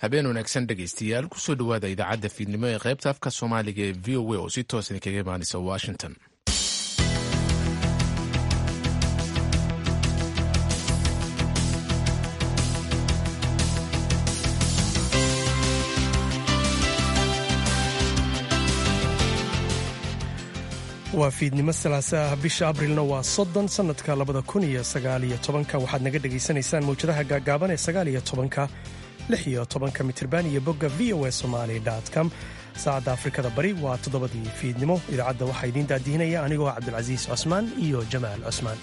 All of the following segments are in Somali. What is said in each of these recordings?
habeen wanaagsan dhegaystayaal kusoo dhowaada idaacadda fiidnimo ee qaybta afka soomaaliga ee v o a oo si toos idinkaga imaanaysa washington waa fiidnimo salaasa ah bisha abrilna waa soddon sannadka labada kun iyo sagaaliyo tobanka waxaad naga dhegaysanaysaan mawjadaha gaagaaban ee sagaaliyo tobanka lix iyo tobanka mitirban iyo bogga v o a somali com saacadda afrikada bari waa toddobadii fiidnimo idaacadda waxaa idiin daadihinaya anigoo cabdulcasiis cosmaan iyo jamaal cosmaan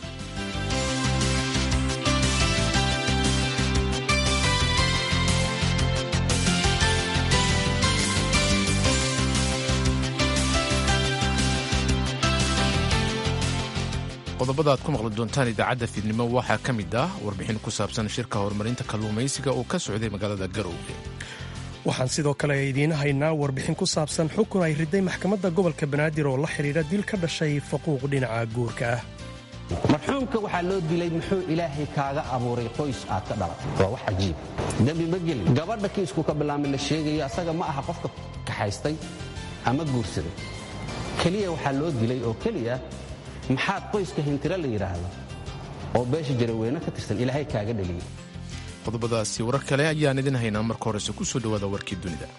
qodobada aad ku maqli doontaan idaacadda fiidnimo waxaa ka mid ah warbixin ku saabsan shirka horumarinta kalluumaysiga oo ka socday magaalada garowge waxaan sidoo kale idiin haynaa warbixin ku saabsan xukun ay riday maxkamadda gobolka banaadir oo la xidhiidha dil ka dhashay faquuq dhinaca guurka ah marxuumka waxaa loo dilay muxuu ilaahay kaaga abuuray qoys aad ka dhalatay waa wax cajiib dembi ma gelin gabadha kiisku ka bilaamay la sheegayo asaga ma aha qofka kaxaystay ama guursaday keliya waxaa loo dilay oo keliya maxaad qoyska hintiro la yidhaahdo oo beesha jaraweyne ka tirsan ilaahay kaaga dheliyey qodobadaasi warar kale ayaan idin haynaa marka horese ku soo dhowaada warkii dunida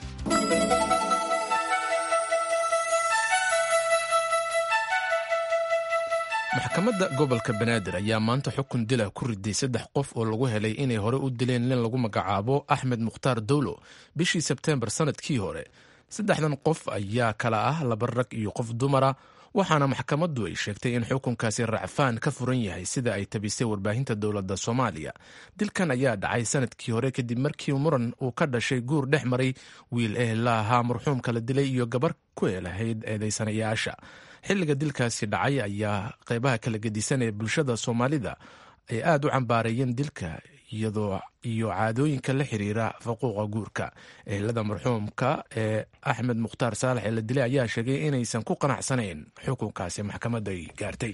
maxkamadda gobolka banaadir ayaa maanta xukun dila ku riday saddex qof oo lagu helay inay hore u dileen nin lagu magacaabo axmed mukhtaar dowlo bishii sebteembar sannadkii hore saddexdan qof ayaa kala ah laba rag iyo qof dumara waxaana maxkamaddu ay sheegtay in xukunkaasi racfaan ka furan yahay sida ay tabisay warbaahinta dowladda soomaaliya dilkan ayaa dhacay sanadkii hore kadib markii muran uu ka dhashay guur dhex maray wiil ehla ahaa marxuumka la dilay iyo gabar ku eelahayd eedaysanayaasha xilliga dilkaasi dhacay ayaa qeybaha kala gedisan ee bulshada soomaalida ay aad u cambaareeyeen dilka iyadoo iyo caadooyinka la xiriira faquuqa guurka ehelada marxuumka ee axmed mukhtaar saalax ee la dilay ayaa sheegay inaysan ku qanacsanayn xukunkaasi maxkamadda ay gaartay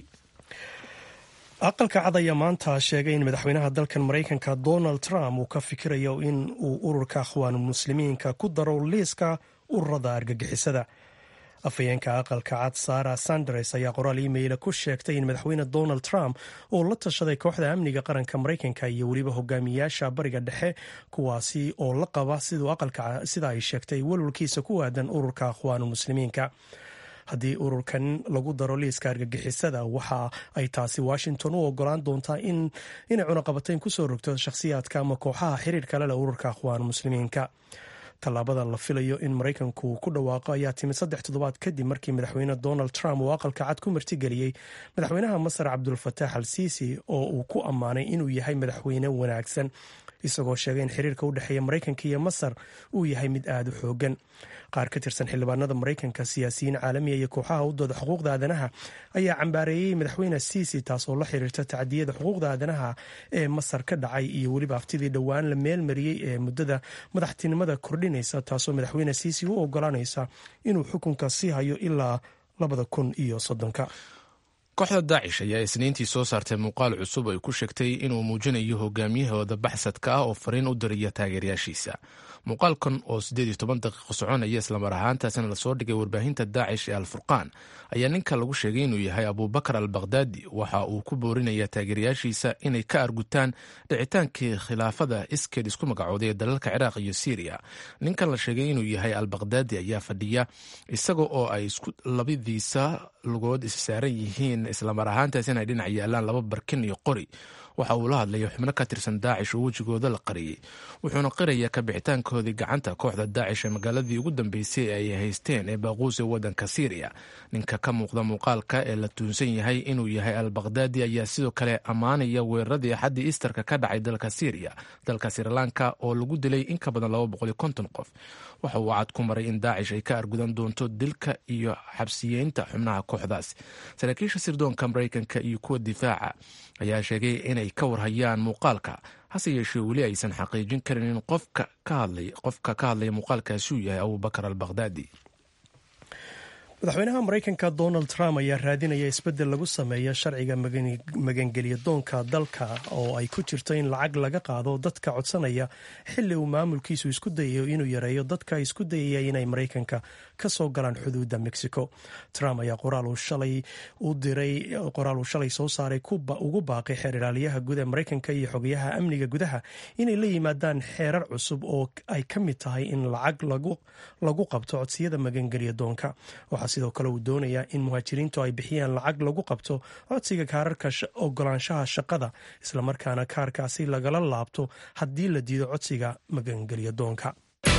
aqalka cad ayaa maanta sheegay in madaxweynaha dalkan maraykanka donald trump uu ka fikirayo in uu ururka akhwaanulmuslimiinka ku daro liiska ururada argagixisada afhayeenka aqalka cad sara sanders ayaa qoraal iimayla ku sheegtay in madaxweyne donald trump uu la tashaday kooxda amniga qaranka maraykanka iyo weliba hogaamiyaasha bariga dhexe kuwaasi oo la qaba siduu aqalka sida ay sheegtay walwalkiisa ku aadan ururka akhwaanulmuslimiinka haddii ururkan lagu daro liiska argagixisada waxa ay taasi washington u ogolaan doontaa inay cunaqabatayn kusoo rogto shakhsiyaadka ama kooxaha xiriir kale leh ururka akhwaanulmuslimiinka tallaabada la filayo in maraykanku ku dhawaaqo ayaa timid saddex toddobaad kadib markii madaxweyne donald trump uu aqalka cad ku martigeliyey madaxweynaha masar cabdulfataax al siisi oo uu ku ammaanay inuu yahay madaxweyne wanaagsan isagoo sheegay in xiriirka u dhexeeya maraykanka iyo masar uu yahay mid aada u xoogan qaar ka tirsan xildhibaanada maraykanka siyaasiyiin caalamiya iyo kooxaha u dooda xuquuqda aadanaha ayaa cambaareeyey madaxweyne siisi taas oo la xiriirta tacdiyada xuquuqda aadanaha ee masar ka dhacay iyo weliba aftidii dhowaan la meelmariyey ee muddada madaxtinimada kordhinaysa taasoo madaxweyne siisi u ogolaanaysa inuu xukunka sii hayo ilaa labada kun iyo soddonka kooxda daacish ayaa isniintii soo saartay muuqaal cusub ay ku sheegtay inuu muujinayo hogaamiyahooda baxsadka ah oo fariin u diriya taageerayaashiisa muuqaalkan oo siddeed iyo toban daqiiqo soconaya islamar ahaantaasna lasoo dhigay warbaahinta daacish ee alfurqaan ayaa ninka lagu sheegay inuu yahay abubakar al bakhdadi waxa uu ku boorinaya taageerayaashiisa inay ka argutaan dhicitaankii khilaafada iskeed isku magacooday ee dalalka ciraaq iyo siiriya ninkan la sheegay inuu yahay al bakhdadi ayaa fadhiya isaga oo ay labadiisa lugood issaaran yihiin islamar ahaantaas inay dhinac yaalaan laba barkin iyo qori waxa uu la hadlaya xubno ka tirsan daacish oo wejigooda la qariyey wuxuuna qiraya ka bixitaankoodii gacanta kooxda daacish ee magaaladii ugu dambeysay ay haysteen ee baaquus ee waddanka siiriya ninka ka muuqda muuqaalka ee la tuunsan yahay inuu yahay al bakhdadi ayaa sidoo kale ammaanaya weeraradii axaddii isterka ka dhacay dalka siiriya dalka srilanka oo lagu dilay in ka badan laba boqol iyo konton qof waxa uu cad ku maray in daacish ay ka argudan doonto dilka iyo xabsiyeynta xubnaha kooxdaas saraakiisha sirdoonka maraykanka iyo kuwa difaaca ayaa sheegay inay ka warhayaan muuqaalka hase yeeshee weli aysan xaqiijin karin in qofka ka hadlaya muuqaalkaasi uu yahay abubakar al bakhdadi madaxweynaha maraykanka donald trump ayaa raadinaya isbeddel lagu sameeyo sharciga magangelya doonka dalka oo ay ku jirto in lacag laga qaado dadka codsanaya xili uu maamulkiisu isku dayayo inuu yareeyo dadka isku dayaya inay maraykanka ka soo galaan xuduudda mexico trump ayaa qoraal uu shalay soo saaray ugu baaqay xeer ilaaliyaha guud ee maraykanka iyo xogayaha amniga gudaha inay la yimaadaan xeerar cusub oo ay ka mid tahay in lacag lagu qabto codsiyada magangelya doonka waxaa sidoo kale uu doonayaa in muhaajiriintu ay bixiyaan lacag lagu qabto codsiga kaararka ogolaanshaha shaqada islamarkaana kaarkaasi lagala laabto haddii la diido codsiga magangelya doonka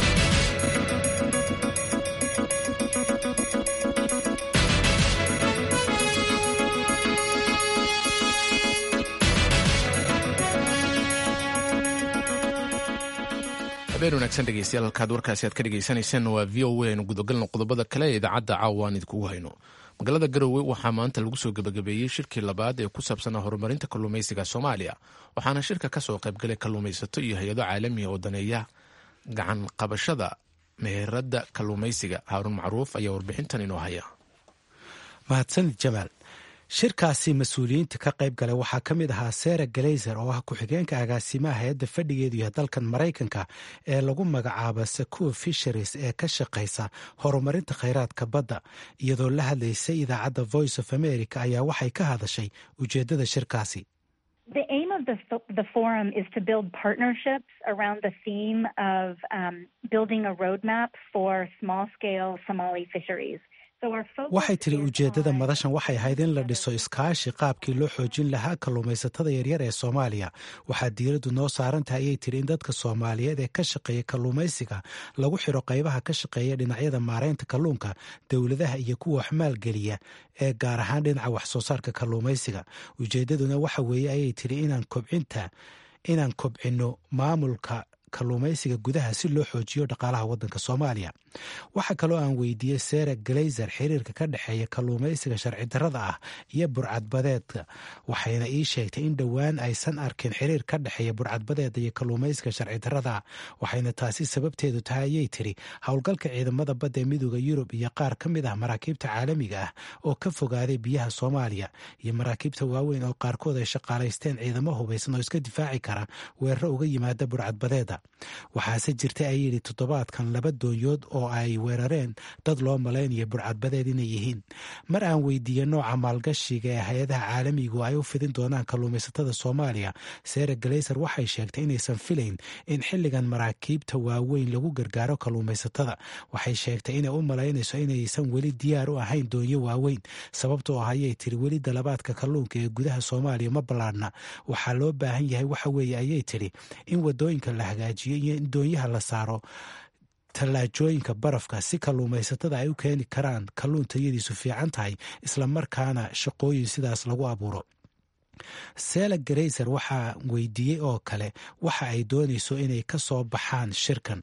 habeen wanaagsan dhegeystayaal halkaad warkaasi aad ka dhegeysaneyseen waa v o a aynu gudagalno qodobada kale ee idaacadda caawa aan idinkugu hayno magaalada garowe waxaa maanta lagu soo gebagabeeyey shirkii labaad ee ku saabsanaa horumarinta kalluumaysiga soomaaliya waxaana shirka ka soo qaybgalay kalluumaysato iyo hay-ado caalamiya oo daneeya gacan qabashada meheradda kalluumaysiga haaruun macruuf ayaa warbixintan inoo haya mahadsanid jamaal shirkaasi mas-uuliyiinta ka qayb galay waxaa ka mid ahaa sara galayser oo ah ku-xigeenka agaasimaha hay-adda fadhigeedu yahay dalkan maraykanka ee lagu magacaaba sakuo fisheries ee ka shaqaysa horumarinta khayraadka badda iyadoo la hadlaysay idaacadda voice of america ayaa waxay ka hadashay ujeeddada shirkaasi The aim of the, the forum is to build partnerships around the theme of um, building a roadmap for small scale Somali fisheries. waxay tiri ujeeddada madashan waxay ahayd in la dhiso iskaashi qaabkii loo xoojin lahaa kalluumaysatada yaryar ee soomaaliya waxaa diiraddu noo saaran tahay ayay tiri in dadka soomaaliyeed ee ka shaqeeya kalluumaysiga lagu xiro qaybaha ka shaqeeya dhinacyada maaraynta kalluunka dowladaha iyo kuwa wax maalgeliya ee gaar ahaan dhinaca wax soo saarka kalluumaysiga ujeeddaduna waxa weeye ayay tiri inaan kobcinta inaan kobcinno maamulka kalluumaysiga gudaha si loo xoojiyo dhaqaalaha waddanka soomaaliya waxaa kaloo aan weydiiyey sara galayser xiriirka ka dhexeeya kalluumaysiga sharci darrada ah iyo burcadbadeedka waxayna ii sheegtay in dhowaan aysan arkin xiriir ka dhexeeya burcadbadeeda iyo kalluumaysiga sharci darrada waxayna taasi sababteedu tahay ayay tiri howlgalka ciidamada badda ee midooda yurub iyo qaar ka mid ah maraakiibta caalamiga ah oo ka fogaaday biyaha soomaaliya iyo maraakiibta waaweyn oo qaarkood ay shaqaalaysteen ciidamo hubaysan oo iska difaaci kara weeraro uga yimaada burcadbadeeda waxaase jirtay ay yidhi toddobaadkan laba doonyood oo ay weerareen dad loo malaynayo burcadbadeed inay yihiin mar aan weydiiyey nooca maalgashiga ee hay-adaha caalamigu ay u fidin doonaan kalluumaysatada soomaaliya sara galayser waxay sheegtay inaysan filayn in xilligan maraakiibta waaweyn lagu gargaaro kalluumaysatada waxay sheegtay inay u malaynayso inaysan weli diyaar u ahayn doonyo waaweyn sababtoo ah ayay tiri weli dalabaadka kalluunka ee gudaha soomaaliya ma ballaadhna waxaa loo baahan yahay waxa weeye ayay tiri in wadooyinka la hagaajiyo iyo in doonyaha la saaro tallaajooyinka barafka si kalluumaysatada ay u keeni karaan kalluun tayadiisu fiican tahay islamarkaana shaqooyin sidaas lagu abuuro sela garayser waxaa weydiiyey oo kale waxa ay doonayso inay ka soo baxaan shirkan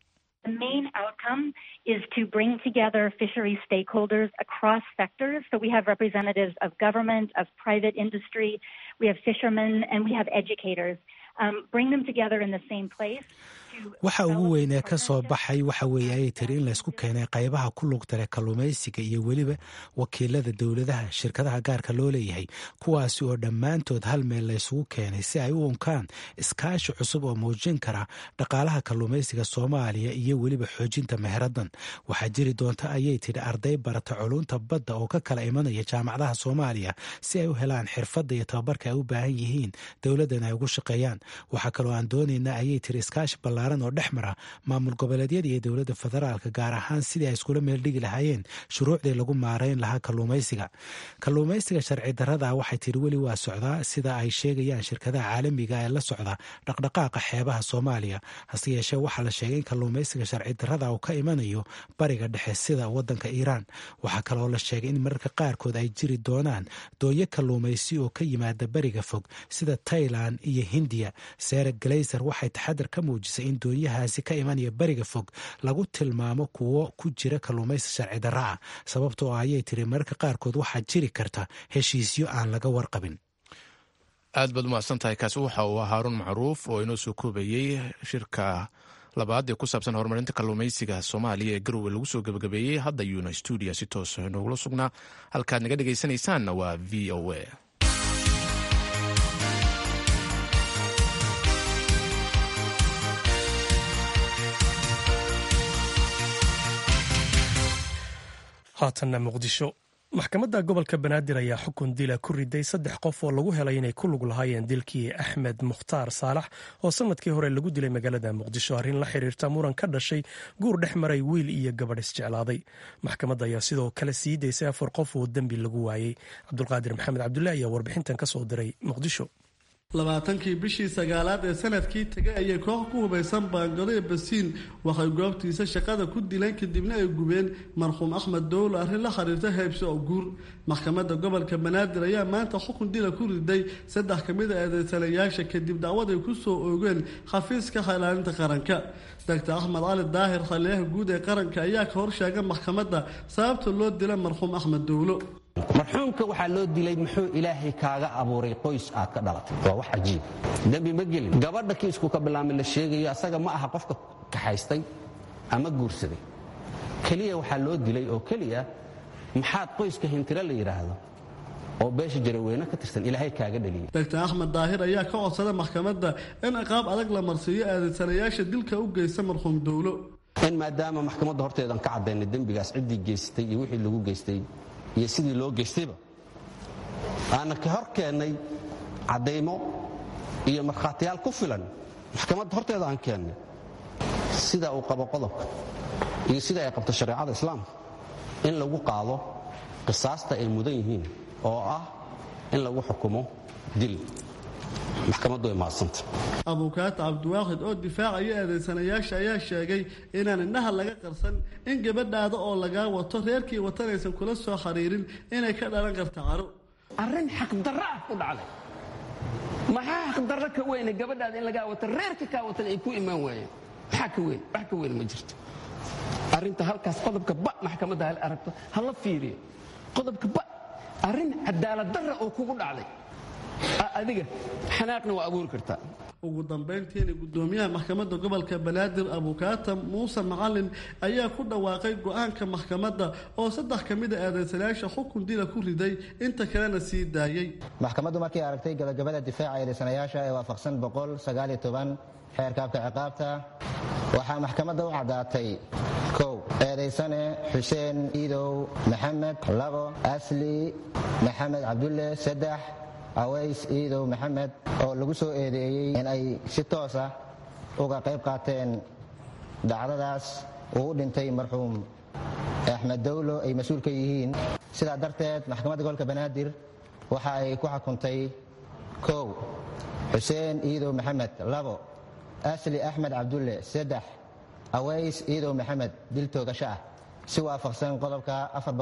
is to bring together fishery stakeholders across sectors. So we have representatives of government, of private industry, we have fishermen, and we have educators. Um, bring them together in the same place. waxa ugu weyn ee ka soo baxay waxa weeye ayay tiri in laysku keenay qaybaha ku lugta leh kalluumaysiga iyo weliba wakiilada dowladaha shirkadaha gaarka loo leeyahay kuwaasi oo dhammaantood hal meel laysugu keenay si ay u unkaan iskaashi cusub oo muujin kara dhaqaalaha kalluumaysiga soomaaliya iyo weliba xoojinta meheradan waxaa jiri doonta ayay tiri arday barata culunta badda oo ka kala imanaya jaamacadaha soomaaliya si ay u helaan xirfadda iyo tababarka ay u baahan yihiin dowladdan ay ugu shaqeeyaan waxaa kaloo aan doonaynaa ayay tiri iskaashi ballaaran oo dhex mara maamul goboleedyada iyo dowladda federaalka gaar ahaan sidii ay iskula meel dhigi lahaayeen shuruucdii lagu maarayn lahaa kalluumaysiga kalluumaysiga sharci darrada waxay tiri weli waa socdaa sida ay sheegayaan shirkadaha caalamiga ee la socda dhaqdhaqaaqa xeebaha soomaaliya hase yeeshee waxaa la sheegay in kalluumaysiga sharci darrada uu ka imanayo bariga dhexe sida waddanka iiraan waxaa kaloo la sheegay in mararka qaarkood ay jiri doonaan doonyo kalluumaysi oo ka yimaada bariga fog sida tailan iyo hindiya sara galayser waxay taxadar ka muujisay in doonyahaasi ka imanaya bariga fog lagu tilmaamo kuwo ku jira kalluumaysi sharci darra ah sababtoo ah ayay tiri mararka qaarkood waxaa jiri karta heshiisyo aan laga warqabin aad baad umahadsan tahay kaasi waxa uu ah haaruun macruuf oo inoo soo koobayey shirka labaad ee ku saabsan horumarinta kalluumaysiga soomaaliya ee garowe lagu soo gebagabeeyey hadda yuuna stuudiya si toosa noogula sugnaa halkaad naga dhegaysanaysaanna waa v o a haatanna muqdisho maxkamadda gobolka banaadir ayaa xukun dila ku riday saddex qof oo lagu helay inay ku lug lahaayeen dilkii axmed mukhtaar saalax oo sanadkii hore lagu dilay magaalada muqdisho arrin la xiriirta muran ka dhashay guur dhex maray wiil iyo gabadh isjeclaaday maxkamadda ayaa sidoo kale sii daysay afar qof oo dembi lagu waayey cabdulqaadir maxamed cabdulle ayaa warbixintan ka soo diray muqdisho labaatankii bishii sagaalaad ee sanadkii tegay ayay koox ku hubaysan baangado ee basiin waxay goobtiisa shaqada ku dileen kadibna ay gubeen marxuum axmed dowlo arrin la xiriirta heybso oo guur maxkamadda gobolka banaadir ayaa maanta xukun dila ku riday saddex ka mid a eedeysanayaasha kadib dacwad ay ku soo oogeen xafiiska ilaalinta qaranka doctor axmed cali daahir khaliyaha guud ee qaranka ayaa ka horsheega maxkamadda sababta loo dila marxuum axmed dowlo marxuumka waxaa loo dilay muxuu ilaahay kaaga abuuray qoys aad ka dhalatay waa wax cajiib dembi ma gelin gabadha kiisku ka bilaamay la sheegayo asaga ma aha qofka kaxaystay ama guursaday keliya waxaa loo dilay oo keliya maxaad qoyska hintiro la yidhaahdo oo beesha jaraweyne ka tirsan ilaahay kaaga dhaliyay doctor axmed daahir ayaa ka codsada maxkamadda in ciqaab adag la marsiiyo eedeysanayaasha dilka u geysta marxuum dowlo in maadaama maxkamadda horteedan ka caddaynay dembigaas ciddii geystay iyo wixii lagu geystay iyo sidii loo geystayba aanna ka hor keennay caddaymo iyo markhaatiyaal ku filan maxkamadda horteeda aan keennay sida uu qabo qodobka iyo sida ay qabto shareecada islaamka in lagu qaado qisaasta ay mudan yihiin oo ah in lagu xukumo dil maxkamaddu way mahadsanta abukaata cabdiwaaxid oo difaacaya eedaysanayaasha ayaa sheegay inaan indhaha laga qarsan in gabadhaada oo lagaa wato reerkii watanaysan kula soo xiriirin inay ka dhalan karta caro arrin xaqdarra ah ku dhacday maxaa xaqdarro ka weyne gabadhaada in lagaa wato reerka kaa watan ay ku imaan waayeen maxaa ka weyn wax ka weyn ma jirto arrinta halkaas qodobka ba maxkamadda hal aragto hala fiiriyo qodobka ba arrin cadaalad darra oo kugu dhacday adiga xanaaqna waa abuuri kartaa ugu dambayntiina gudoomiyaha maxkamadda gobolka banaadir abukaata muuse macalin ayaa ku dhawaaqay go-aanka maxkamadda oo saddex ka mid a eedaysanayaasha xukun dila ku riday inta kalena sii daayey maxkamaddu markay aragtay gabagabada difaaca eedaysanayaasha ee waafaqsan xeerkaabka ciqaabta waxaa maxkamadda u caddaatay kow eedaysane xuseen iidow maxamed labo asli maxamed cabdulle saddex aways iidow maxamed oo lagu soo eedeeyey in ay si toos ah uga qayb qaateen dhacdadaas uu u dhintay marxuum axmed dowlo ay mas-uul ka yihiin sidaa darteed maxkamadda gobolka banaadir waxa ay ku xukuntay kow xuseen iidow maxamed labo asli axmed cabdulle saddex aways iidow maxamed dil toogasho ah si waafaqsan qodobka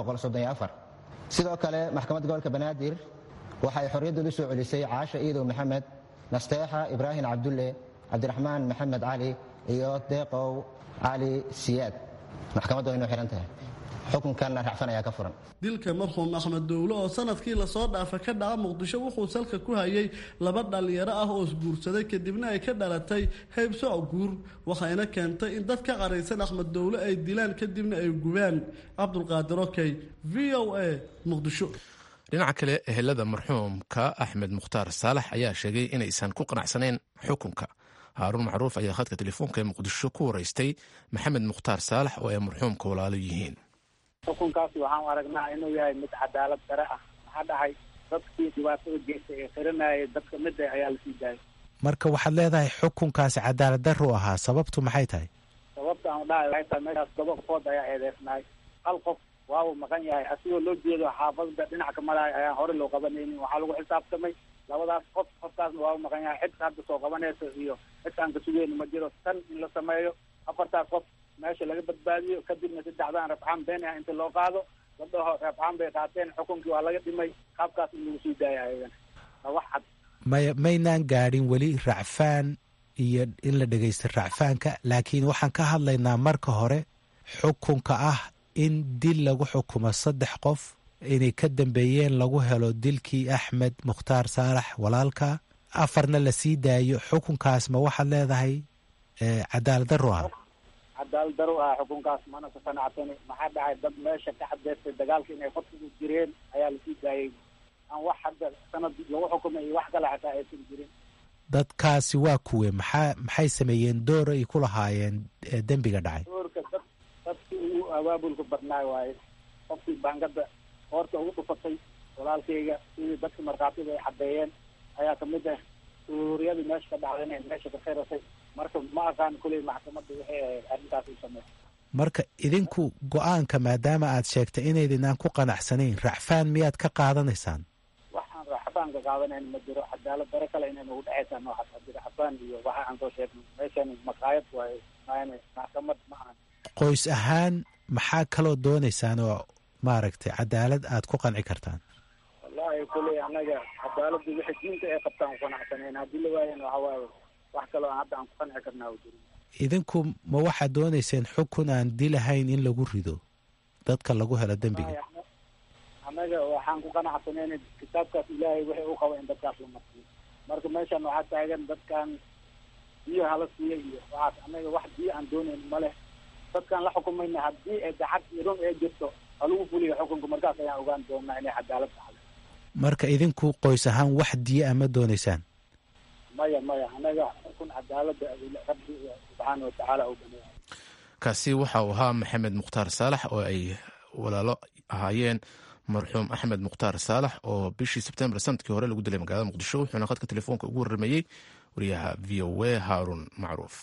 sidoo kale maxkamadda gobolka banaadir waxay xorriyadda u soo celisay caasha iidow maxamed nasteexa ibraahim cabdulle cabdiraxmaan maxamed cali iyo deeqow cali siyaad maxkamaddu way inoo xihan tahay xukunkanna racfan ayaa ka furan dilka marxuum axmed dowlo oo sanadkii lasoo dhaafa ka dhaca muqdisho wuxuu salka ku hayay laba dhallinyaro ah oo isguursaday kadibna ay ka dhalatay haybsoc guur waxayna keentay in dad ka qaraysan axmed dowlo ay dilaan kadibna ay gubaan cabdulqaadir okey v o a muqdisho dhinaca kale ehelada marxuumka axmed mukhtaar saalax ayaa sheegay inaysan ku qanacsanayn xukunka haaruun macruuf ayaa khadka telefoonka ee muqdisho ku waraystay maxamed mukhtaar saalax oo ay marxuumka walaalo yihiin xukunkaasi waxaan aragnaa inuu yahay mid cadaalad dare ah maxaa dhahay dadkii dhibaatada geystay ee xiranayay dadka mida ayaa lasii daayay marka waxaad leedahay xukunkaasi cadaalad daru ahaa sababtu maxay tahay sababta aan dhahay waxay tahay meeshaas toba qofood ayaa eedeysnaay hal qof waabu maqan yahay asigoo loo jeedo xaafadda dhinac ka maraaya ayaan hore loo qabanaynin waxaa lagu xisaabtamay labadaas qof qofkaasna waabu maqan yahay cid hadda soo qabanayso iyo cid aan ka sugeyno ma jiro tan in la sameeyo afartaas qof meesha laga badbaadiyo kadibna saddexdaan rafxaan been ah inta loo qaado la dhaho rafxaan bay qaateen xukunkii waa laga dhimay qaabkaas in lagu sii daaya ayagan waa wax cad maya maynaan gaadhin weli racfaan iyo in la dhegaysta racfaanka laakiin waxaan ka hadlaynaa marka hore xukunka ah in dil lagu xukumo saddex qof inay ka dambeeyeen lagu helo dilkii axmed mukhtaar saalax walaalka afarna la sii daayo xukunkaas ma waxaad leedahay cadaalad daro ah cadaalad daro ah xukunkaas mana ka qanacsani maxaa dhacay dad meesha ka cadeystay dagaalka inay qodkigu jireen ayaa lasii daayay aan wax hadda sanad lagu xukumay iyo wax kale xataa aysan jirin dadkaasi waa kuwe maxaa maxay sameeyeen door ay ku lahaayeen dembiga dhacay doorka dad dadkii ugu abaabulka badnaay waaye qofkii baangada hoorta ugu dhufatay walaalkayga sidii dadka markhaatida ay caddeeyeen ayaa kamid ah suuriyadii meesha ka dhacday inay meesha ka khirasay marka ma aqaan kuley maxkamadda waxay ahayd arrintaas u sameey marka idinku go-aanka maadaama aad sheegtay inaydinaan ku qanacsanayn racfaan miyaad ka qaadanaysaan waxaan racfaan ka qaadanayn ma jiro cadaalad daro kale inay nagu dhexaysaa noocaas ma jiro racfaan iyo waxa aan soo sheegnay meeshan maqaayad waaye maayne maxkamad ma ahan qoys ahaan maxaa kaloo doonaysaan oo maaragtay cadaalad aad ku qanci kartaan wallahi kuley anaga cadaaladda wixii diinta ay qabtaan ku qanacsanayn haddii la waayana waxa waaye wax kaloo aan hadda aan ku qanci karnaa u jirin idinku ma waxaad doonayseen xukun aan dilahayn in lagu rido dadka lagu helo dembiga annaga waxaan ku qanacsanayn kitaabkaas ilaahay wixii u qaba in dadkaas la marsiyo marka meeshan waxaa taagan dadkan biyo hala siiya iyo waxaas annaga wax biyo aan doonayn ma leh dadkaan la xukumayna haddii ay dacad iyo run ee jirto halagu fuliyo xukunka markaas ayaan ogaan doonaa inay cadaalad tahay marka idinku qoys ahaan wax diya ama doonaysaan maya maya anaga xukun cadaalada rabbi subxaana watacaala u baneeya kaasi waxa uu ahaa maxamed mukhtaar saalax oo ay walaalo ahaayeen marxuum axmed mukhtaar saalax oo bishii sebtembar sanadkii hore lagu dilay magaalada muqdisho wuxuuna khadka telefoonka ugu warramayey wariyaha v o a haarun macruuf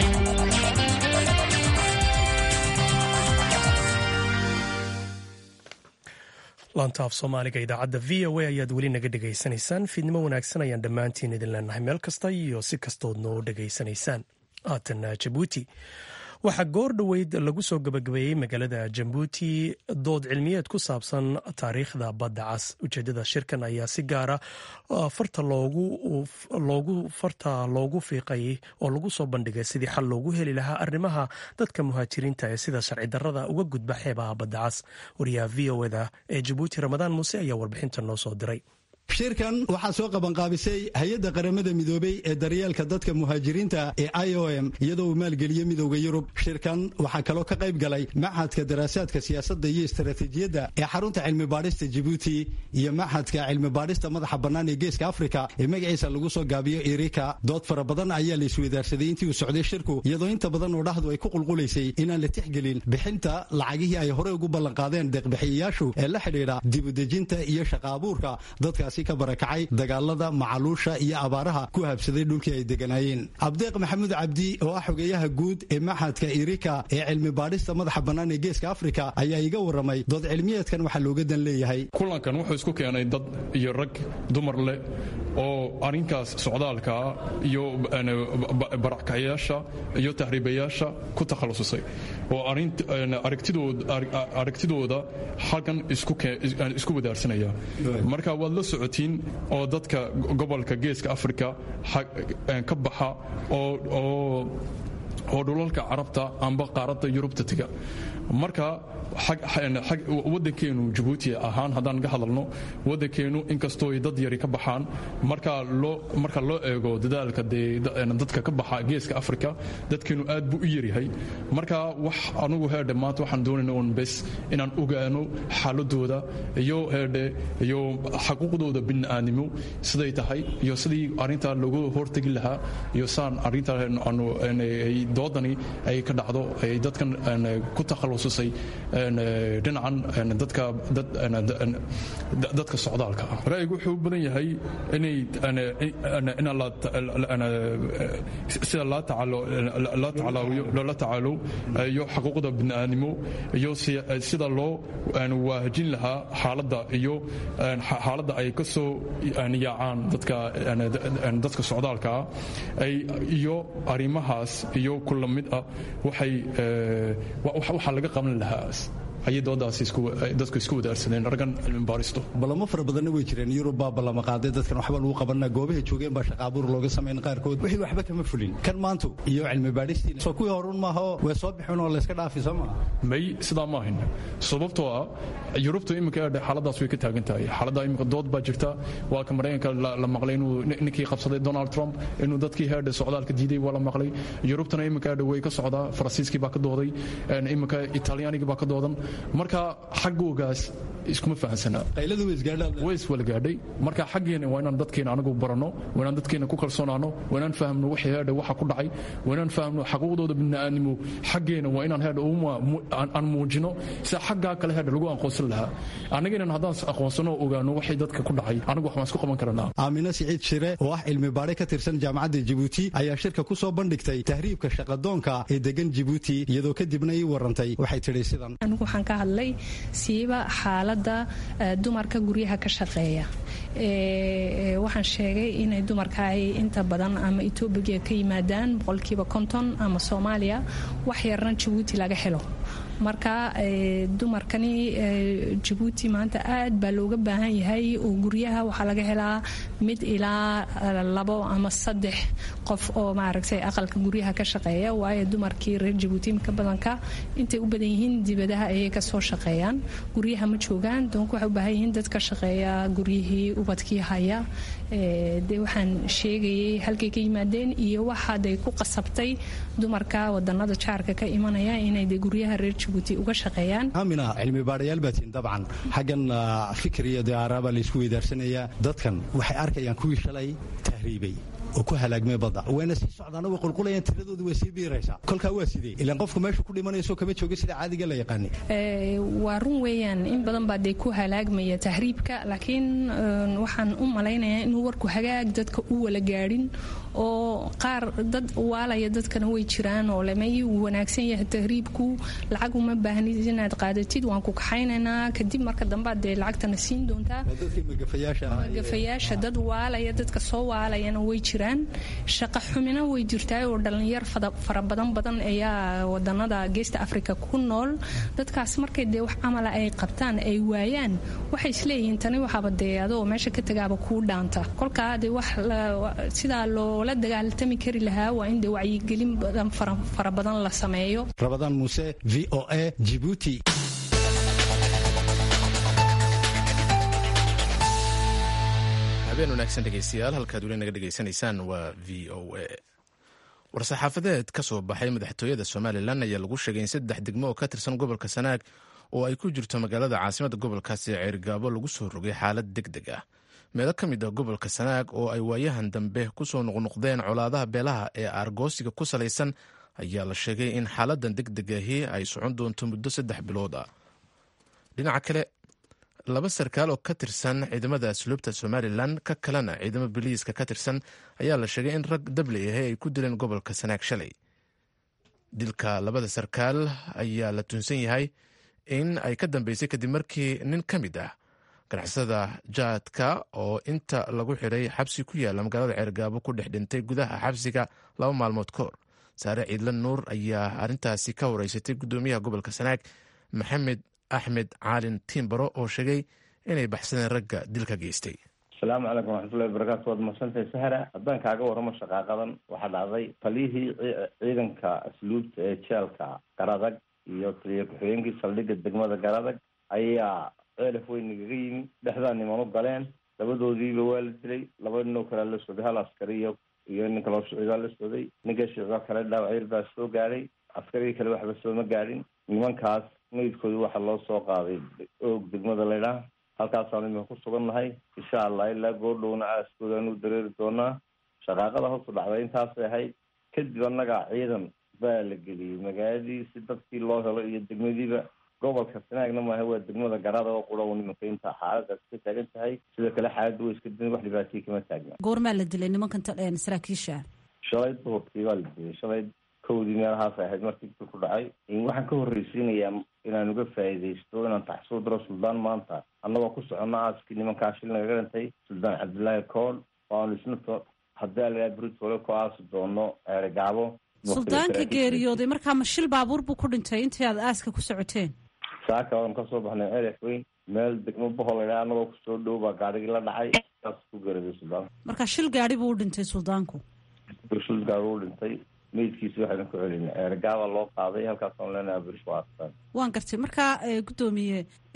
laanta af soomaaliga idaacadda v o a ayaad weli naga dhegaysanaysaan fiidnimo wanaagsan ayaan dhammaantiin idin leenahay meel kasta iyo si kastood noo dhegaysanaysaan haatan jabuuti waxaa goor dhoweyd lagu soo gabagabeeyey magaalada jabuuti dood cilmiyeed ku saabsan taariikhda badda cas ujeedada shirkan ayaa si gaara farta loogu farta loogu fiiqayay oo lagu soo bandhigay sidii xal loogu heli lahaa arrimaha dadka muhaajiriinta ee sida sharci darrada uga gudba xeebaha badda cas wariyaha v o eda ee jabuuti ramadaan muuse ayaa warbixinta noo soo diray shirkan waxaa soo qabanqaabisay hay-adda qaramada midoobey ee daryeelka dadka muhaajiriinta ee i o m iyadoo uu maalgeliyey midowda yurub shirkan waxaa kaloo ka qayb galay maxadka daraasaadka siyaasadda iyo istaraatiijiyadda ee xarunta cilmi baadhista jibuuti iyo maxadka cilmi baadhista madaxa bannaan ee geeska afrika ee magaciisa lagu soo gaabiyo irika dood fara badan ayaa la isweydaarsaday intii uu socday shirku iyadoo inta badan oo dhahdu ay ku qulqulaysay inaan la tixgelin bixinta lacagihii ay horey ugu ballanqaadeen deeqbixiyayaashu ee la xidhiidha dibudejinta iyo shaqa abuurka dadkaasi ka barakacay dagaalada macaluusha iyo abaaraha ku habsaday dhulkii ay deganaayeen cabdeeq maxamuud cabdi oo ah xogeeyaha guud ee maxadka irika ee cilmi baadhista madaxa bannaan ee geeska afrika ayaa iga warramay dood cilmiyeedkan waxaa looga dan leeyahay kulankan wuxuu isku keenay dad iyo rag dumar leh oo arrinkaas socdaalkaa iyo barakacyaasha iyo tahriibayaasha ku takhalususay oo aragtidooda halkan isku wadaarsanaya marka waad la socotiin oo dadka gobolka geeska afrika ka baxa oo dhulalka carabta amba qaaradda yurubta tega marka wadankeenu jabuuti ahaan haddaan ka hadalno wadankeenu inkastoo dad yari ka baxaan marka loo eego dadaalka dadka ka baxa geeska afrika dadkeenu aad buu u yaryahay marka wax anugu heedhe maanta waxaan doonayna un bes inaan ogaano xaaladooda iyo heedhe iyo xaquuqdooda bini'aadnimo siday tahay iyo sidii arrintaa loogu hortegi lahaa iyo saan arrintaa doodani ay ka dhacdo ay dadkan ku takhalususay dhinacan dadka socdaalka ah ra'yigu wuxuu u badan yahay sida loola tacaalo iyo xaquuqda bini'aadnimo iyo sida loo waahajin lahaa xaaladda iyo xaaladda ay ka soo yaacaan dadka socdaalka ah iyo arrimahaas iyo kula mid ah waxaa laga qaban lahaa ayay doodaasi dadku isku wadaarsadeen raggan cilmi baaristo balamo fara badanna way jireen yurub baa ballama qaaday dadkan waxba lagu qabanna goobahay joogeen baa shaqaabuur looga samayn qaarkood wixii waxba kama fulin kan maantu iyo cilmi baadhistiina soo kuwii horun maaho way soo bixin oo layska dhaafi soo maa may sidaa ma ahin sababtoo ah yurubtu iminka xaaladaas way ka taagan tahay xaaladda iminka dood baa jirta waa ka maraykanka la maqlay inuu ninkii qabsaday donald trump inuu dadkii heerdhe socdaalka diiday waa la maqlay yurubtana iminka heerdhe way ka socdaa faransiiskii baa ka dooday iminka italyaanigii baa ka doodan marka xaggoogaas iskuma fahansanaa qayladu way isgaadhaan way iswala gaadhay marka xaggeena waa inaan dadkeena anagu baranno waa inaan dadkeena ku kalsoonaano waa inaan fahamno wixii heerdhe waxa ku dhacay waa inaan fahamno xaquuqdooda bini'aadnimo xaggeena waa inaan heerdhe aan muujino sida xaggaa kale heerdhe lagu aqoonsan lahaa annageenan haddaan aqoonsano oo ogaano waxay dadka ku dhacay anagu wax waan isku qaban karanaa aamina siciid shire oo ah cilmi baadhe ka tirsan jaamacadda jibuuti ayaa shirka ku soo bandhigtay tahriibka shaqadoonka ee degan jibuuti iyadoo kadibna ii warantay waxay tidhi sidan anigu waxaan ka hadlay siiba xaaladda dumarka guryaha ka shaqeeya waxaan sheegay inay dumarka ay inta badan ama etoobiya ka yimaadaan boqolkiiba konton ama soomaaliya wax yarna jabuuti laga helo marka dumarkani jabuuti maanta aad baa looga baahan yahay oo guryaha waxaa laga helaa mid ilaa labo ama saddex qof oo maaragtay aqalka guryaha ka shaqeeya waayo dumarkii reer jabuuti imika badanka intay u badan yihiin dibadaha ayay kasoo shaqeeyaan guryaha ma joogaan doonku waxay u baahan yihiin dad ka shaqeeya guryihii ubadkii haya de waxaan sheegayay halkay ka yimaadeen iyo waxaaday ku qasabtay dumarka wadanada jaarka ka imanaya inay de guryaha reer jabuuti uga shaqeeyaan aamina cilmi baadhayaal baatiin dabcan xaggan fikir iyo diyaara baa laysku weydaarsanaya dadkan waxay arkayaan kuwii shalay tahriibay oo ku halaagmay badda wayna sii socdaana way qulqulayaan tiradoodu way sii biiraysaa kolkaa waa sidee ilaan qofku meesha ku dhimanayso kama jooga sida caadiga la yaqaani waa run weeyaan in badan baa dee ku halaagmaya tahriibka laakiin waxaan u malaynayaa inuu warku hagaag dadka u wala gaadhin oo qaar dad waalaya dadkana way jiraan oo lemay uu wanaagsan yahay tahriibku lacag uma baahnid inaad qaadatid waan ku kaxaynaynaa kadib marka dambe dee lacagtana siin doontaa magafayaasha dad waalaya dadka soo waalayana way jiraan shaqa xumina way jirtaa oo dhalinyar fara badan badan ayaa wadanada geesta africa ku nool dadkaas markay dee wax camala ay qabtaan ay waayaan waxay isleeyihiin tani waxaaba dee adoo meesha ka tagaaba kuu dhaanta kolkaa dee wax sidaa loola dagaaltami kari lahaa waa in dee wacyigelin badan fara badan la sameeyo rabadaan muuse v o a jibuuti habeen wanaagsan dhegeystayaal halkaad weli naga dhegeysanaysaan waa v o a war-saxaafadeed ka soo baxay madaxtooyada somalilan ayaa lagu sheegay in saddex degmo oo ka tirsan gobolka sanaag oo ay ku jirto magaalada caasimada gobolkaasi ceerigaabo lagu soo rogay xaalad deg deg ah meelo ka mid ah gobolka sanaag oo ay waayahan dambe kusoo noqnoqdeen colaadaha beelaha ee aargoosiga ku salaysan ayaa la sheegay in xaaladan deg deg ahi ay socon doonto muddo saddex bilood ah dhinaca kale laba sarkaal oo ka tirsan ciidamada asluubta somalilan ka kalena ciidamo biliiska ka tirsan ayaa la sheegay in rag dabley ahi ay ku dileen gobolka sanaag shalay dilka labada sarkaal ayaa la tuunsan yahay in ay ka dambeysay kadib markii nin ka mid ah ganacsada jaadka oo inta lagu xiray xabsi ku yaalla magaalada ceergaabo ku dhex dhintay gudaha xabsiga laba maalmood ka hor saare ciidla nuur ayaa arrintaasi ka horeysatay guddoomiyaha gobolka sanaag maxamed axmed caalin tiimbaro oo sheegay inay baxsadeen ragga dilka geystay asalaamu calaykum waraxmatullahi wabarakaatu waad mahadsantahay sahra haddaan kaaga warramo shaqaaqadan waxaa dhacday taliyihii ciidanka asluubta ee jeelka garadag iyo taliya ku-xigeenkii saldhigga degmada garadag ayaa ceelaf weyn nagaga yimi dhexdaa niman u galeen labadoodiiba waa la dilay laba ninoo kalea la socday hal askari iyo iyo nin kaloo shicibaa la socday ninka shicibaa kale dhaawacyar baa soo gaadhay askarigii kale waxba sooma gaadhin nimankaas meydkooda waxaa loo soo qaaday oog degmada laydhaah halkaasaan imika ku sugan nahay insha allah ilaa goordhowna aaskoodaaan u dareeri doonaa shaqaaqada hoosu dhacday intaasay ahayd kadib annaga ciidan baa la geliyey magaaladii si dadkii loo helo iyo degmadiiba gobolka sanaagna maaha waa degmada garada oo qura u nimanka inta xaaladaas ka taagan tahay sidoo kale xaaladda way iska din wax dhibaataya kama taagna goormaa la dilay nimankan saraakiisha shalay duhurkii baa la dilay shalay kowdii meelahaasay ahayd markii dil ku dhacay waxaan ka horreysiinayaa inaan uga faa'iidaysto inaan taxsuub diro suldaan maanta annagoo ku socono aaskii nimankaa shil nagaga dhintay suldaan cabdillaahi kool waanu isna haddii alagaa britole ku aasi doono eregaabo suldaanka geeriyooday markaa ma shil baabuur buu ku dhintay intii aad aaska ku socoteen saaka waan kasoo baxnay ceref weyn meel degmo bohol anagoo kusoo dhow baa gaarigii la dhacay saas ku garaday suldaanka marka shil gaadhi buu u dhintay suldaanku shil gaari u dhintay meydkiisi waxayna ku celinay eergaaba loo qaaday halkaasaan leenahay birish waa astaan waan gartay marka guddoomiye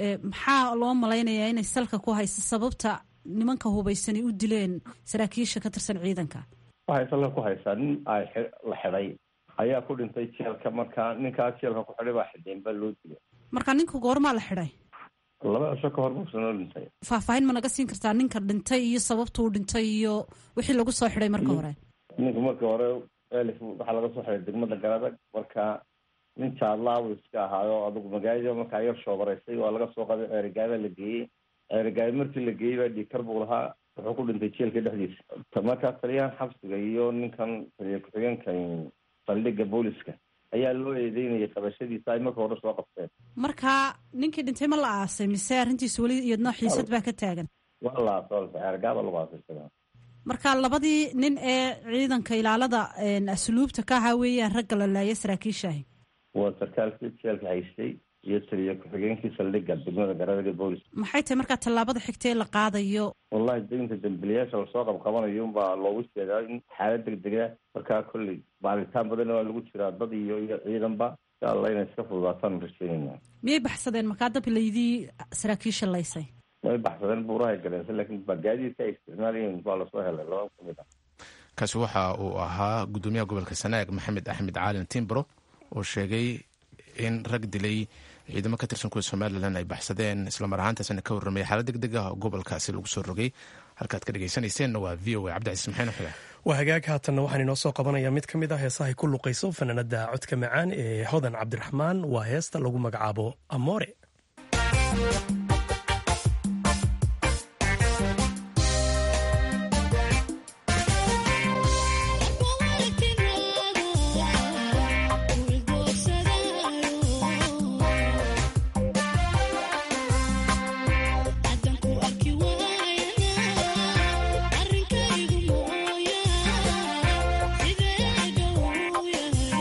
maxaa loo malaynayaa inay salka ku haysa sababta nimanka hubaysani u dileen saraakiisha ka tirsan ciidanka waxay salka ku haysaa nin ay la xidhay ayaa ku dhintay jeelka marka ninkaa jeelka ku xidhay baa xidheen baa loo dilay marka ninku goormaa la xidhay laba cisho ka hor buusa noo dhintay faahfaahin ma naga siin kartaa ninka dhintay iyo sababtuu dhintay iyo wixii lagu soo xidhay marka hore ninka marka hore elif waxaa laga soo xidhay degmada garadag marka nin jaadlaabu iska ahaayo adugu magaalada markaa yar shoobaraysay waa laga soo qaday ceerigaaba la geeyey ceerigaaba markii la geeyey baa dhiikar buu lahaa wuxuu ku dhintay jeelka dhexdiisa markaa taliyahan xabsiga iyo ninkan taliya ku-xigeenkan saldhiga booliska ayaa loo eedeynayay qabashadiisa ay marka hore soo qabteen marka ninkii dhintay ma la aasay mise arrintiisa weli iyadnoo xiisad baa ka taagan waa la aasay ceerigaaba lagu aasay marka labadii nin ee ciidanka ilaalada asluubta ka ahaa weeyaan ragga la laaya saraakiishaahi waa sarkaalkii jeelka haystay iyo taliya ku-xigeenkii saldhiga degmada garadaga boolis maxay tahay markaa tallaabada xigta ee la qaadayo wallahi deynta dambiliyaasha lasoo qabqabanayo unbaa loogu jeedaa in xaalad degdega markaa kolley baaritaan badan waa lagu jiraa dad iyo iyo ciidanba insha allah inay iska fududaataan rajeynayna miyay baxsadeen markaa dabilaydii saraakiisha laysay way baxsadeen buurahay galeensa laakiin gaadiidka ay isticmaalayeen baa lasoo helay laba kamid ah kaasi waxa uu ahaa guddoomiyaha gobolka sanaag maxamed axmed caalin timbro oo sheegay in rag dilay ciidamo ka tirsan kuwa somalilan ay baxsadeen islamar ahaantaasna ka warramaya xaalad deg deg ah oo gobolkaasi lagu soo rogay halkaad ka dhegeysanayseena waa v o a cabdicasiis maxayn xule waa hagaag haatanna waxaan inoo soo qabanaya mid ka mid ah heesahay ku luqayso fanaanada codka macaan ee hodan cabdiraxmaan waa heesta lagu magacaabo amoore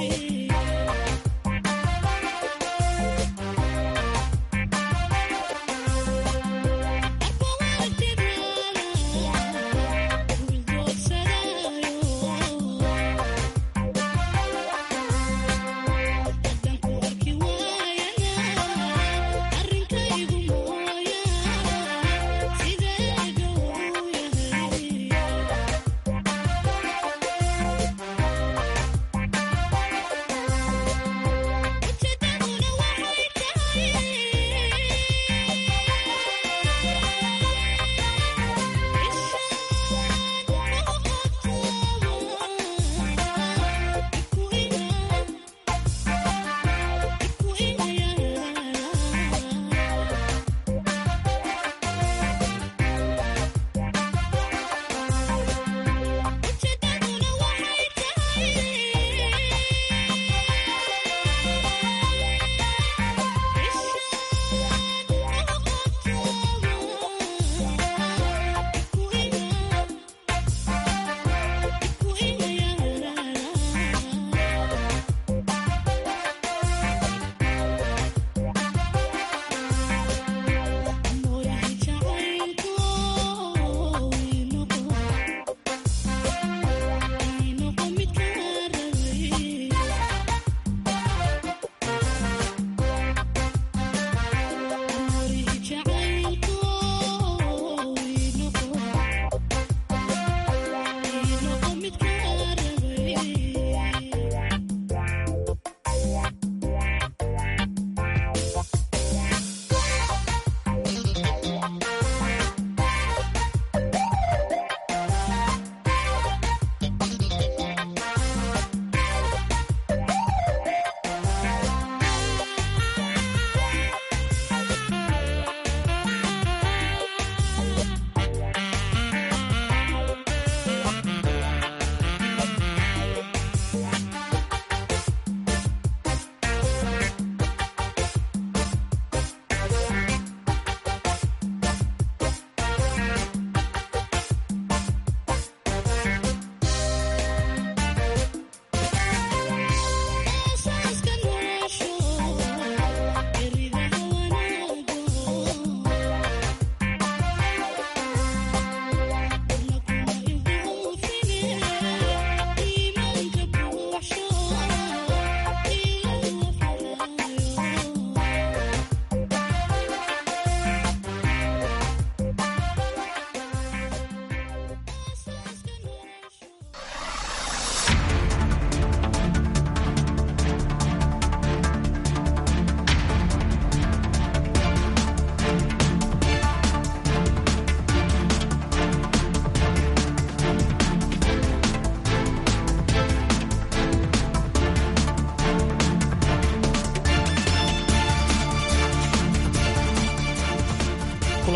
Yeah.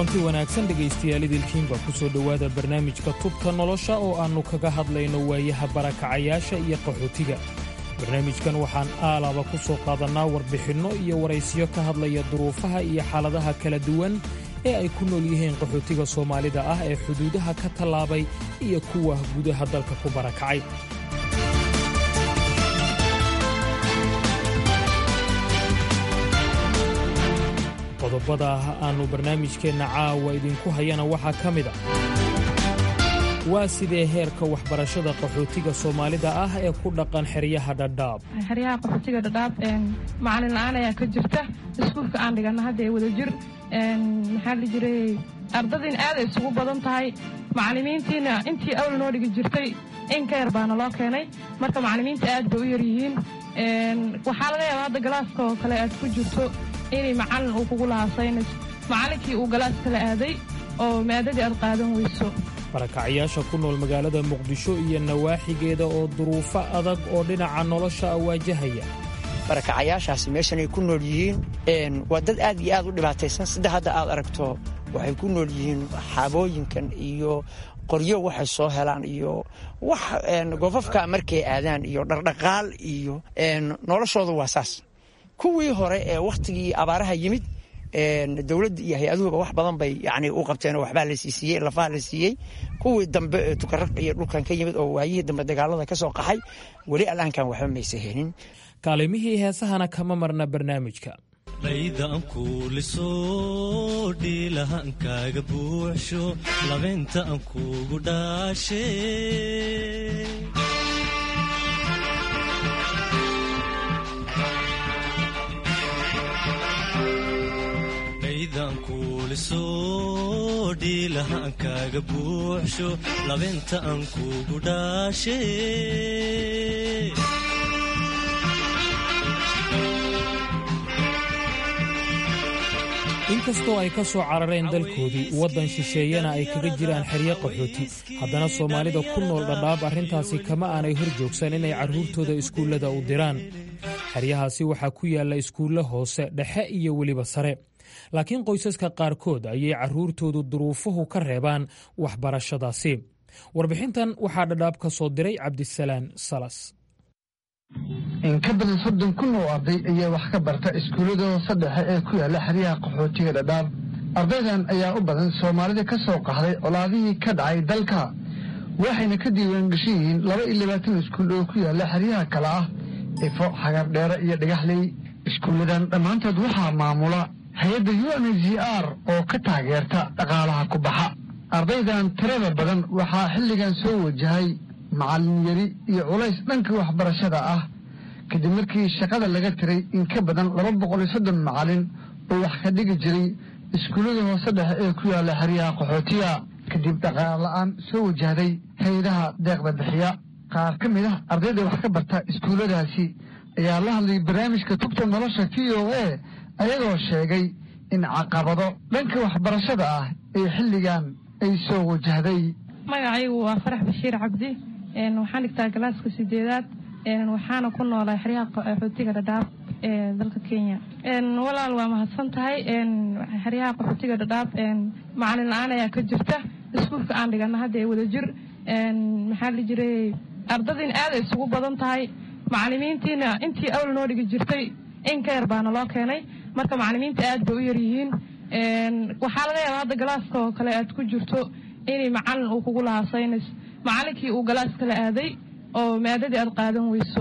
kulanti wanaagsan dhegaystayaal idilkiinba ku soo dhowaada barnaamijka tubta nolosha oo aannu kaga hadlayno waayaha barakacayaasha iyo qaxootiga barnaamijkan waxaan aalaba ku soo qaadannaa warbixinno iyo waraysiyo ka hadlaya duruufaha iyo xaaladaha kala duwan ee ay ku nool yihiin qaxootiga soomaalida ah ee xuduudaha ka tallaabay iyo kuwa gudaha dalka ku barakacay qodobada aannu barnaamijkeenna caawa idinku hayana waxaa ka mid a waa sidee heerka waxbarashada qaxootiga soomaalida ah ee ku dhaqan xeryaha dhadhaab xeryaha qaxootiga dhadhaab macalin la-aan ayaa ka jirta iskuulka aan dhigana hadda ee wada jir maxaa la jiray ardadiin aaday isugu badan tahay macalimiintiina intii awl noo dhigi jirtay in ka yar baana loo keenay marka macalimiinta aad bay u yar yihiin waxaa laga yaabaa hadda galaaska oo kale aad ku jirto inay macalin uu kugu lahaa saynis macallinkii uu galaas kala aaday oo maadadii aad qaadan weyso barakacayaasha ku nool magaalada muqdisho iyo nawaaxigeeda oo duruufo adag oo dhinaca nolosha a waajahaya barakacayaashaasi meeshan ay ku nool yihiin waa dad aad iyo aad u dhibaataysan sida hadda aad aragto waxay ku nool yihiin xaabooyinkan iyo qoryo waxay soo helaan iyo wax gofafka markay aadaan iyo dhardhaqaal iyo noloshooda waa saas kuwii hore ee wakhtigii abaaraha yimid dowladda iyo hay-aduhuba wax badan bay yani u qabteen oo waxbaa la siisiiyey lafaha la siiyey kuwii dambe ee tukaraq iyo dhulkan ka yimid oo waayihii dambe dagaalada ka soo qaxay weli allaankan waxba maysa helin kaalimihii heesahana kama marna barnaamijka dhaydan kuuliso dhiilahaankaaga buuxsho labeynta aan kuugu dhaashe dhaydan kuuliso dhiilahaankaaga buuxsho labeynta aan kuugu dhaashe inkastoo ay ka soo carareen dalkoodii waddan shisheeyana ay kaga jiraan xeryo qaxooti haddana soomaalida ku nool dhadhaab arrintaasi kama aanay hor joogsan inay carruurtooda iskuullada u diraan xeryahaasi waxaa ku yaalla iskuulle hoose dhexe iyo weliba sare laakiin qoysaska qaarkood ayay carruurtoodu duruufuhu ka reebaan waxbarashadaasi warbixintan waxaa dhadhaab ka soo diray cabdisalaan salas in ka badan soddon kun oo arday ayaa wax ka barta iskuullada hoose dhexe ee ku yaalla xeryaha qaxootiga dhadhaab ardaydan ayaa u badan soomaalida ka soo qaxday colaadihii ka dhacay dalka waxayna ka diiwaangashan yihiin laba iyo labaatan iskuul oo ku yaalla xeryaha kale ah ifo xagardheere iyo dhagaxley iskuulladan dhammaantood waxaa maamula hay-adda u n h r oo ka taageerta dhaqaalaha ku baxa ardaydan tirada badan waxaa xilligan soo wajahay macallin yari iyo culays dhanka waxbarashada ah kadib markii shaqada laga tiray in ka badan laba boqol iyo soddon macallin oo wax ka dhigi jiray iskuullada hoose dhexe ee ku yaalla xeryaha qaxootiga kadib dhaqaal la-aan soo wajahday hay-adaha deeqda bixiya qaar ka mid ah ardayda wax ka barta iskuulladaasi ayaa la hadlay barnaamijka tubta nolosha v o a ayagoo sheegay in caqabado dhanka waxbarashada ah ee xilligan ay soo wajahday magacaygu waa farax bashiir cabdi waxaan dhigtaa galaaska sideedaad waxaana ku noolaa xeryaha qaxootiga dhadhaab ee dalka kenya walaal waa mahadsan tahay xeryaha qaxootiga dhadhaab macalin la-aan ayaa ka jirta iskuulka aan dhigana hadda ee wada jir maxaa la jiray ardadiin aaday isugu badan tahay macalimiintiina intii awl noo dhigi jirtay in ka yar baana loo keenay marka macalimiinta aad bay u yar yihiin waxaa laga yaabaa hadda galaaska oo kale aad ku jirto inay macalin uu kugu lahaa saynis macalinkii uu galaas kala aaday oo maadadii aad qaadan weyso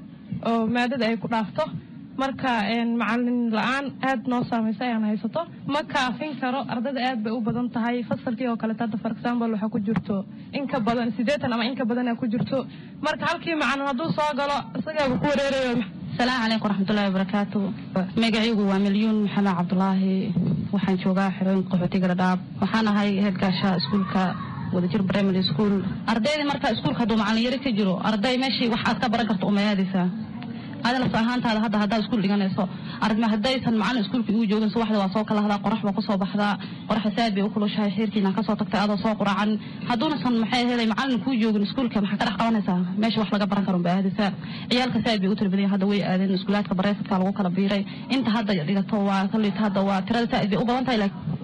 oo maadada ay ku dhaafto marka macalin la-aan aad noo saamaysa ayaan haysato ma kaafin karo ardada aad bay u badan tahay fasalkii oo kaleeto hadda for example waxaa ku jirto inka badan siddeetan ama inka badan ku jirto marka halkii macalin hadduu soo galo isagaaba ku wareerayo asalaamu calaykum waraxmatullahi wabarakaatu magacaygu waa milyuun maxamed cabdulaahi waxaan joogaa xerooyinka qaxootiga dhadhaab waxaan ahay heedgaasha iskuulka wadajir primary school ardaydii marka iskuulka hadduu macalin yari ka jiro arday meeshii wax aad ka baran karto uma aadaysaa adina laf ahaantaada hadda haddaad iskuul dhiganayso aragma haddaysan macalin iskuulka igu joogin subaxda waa soo kalahdaa qorax baa kusoo baxdaa qoraxa saad bay u kulushahay xeerkiina kasoo tagtay adoo soo quracan hadduunasan maxay helay macalin kuu joogin iskuulka maxaa ka dhex qabanaysaa meesha wax laga baran karo unba aadaysaa ciyaalka saad bay u tarbadaya hadda way aadeen iskuulaadka bareefadka lagu kala biiray inta hadda dhigato waa kalita hadda waa tirada saad bay u badan tahay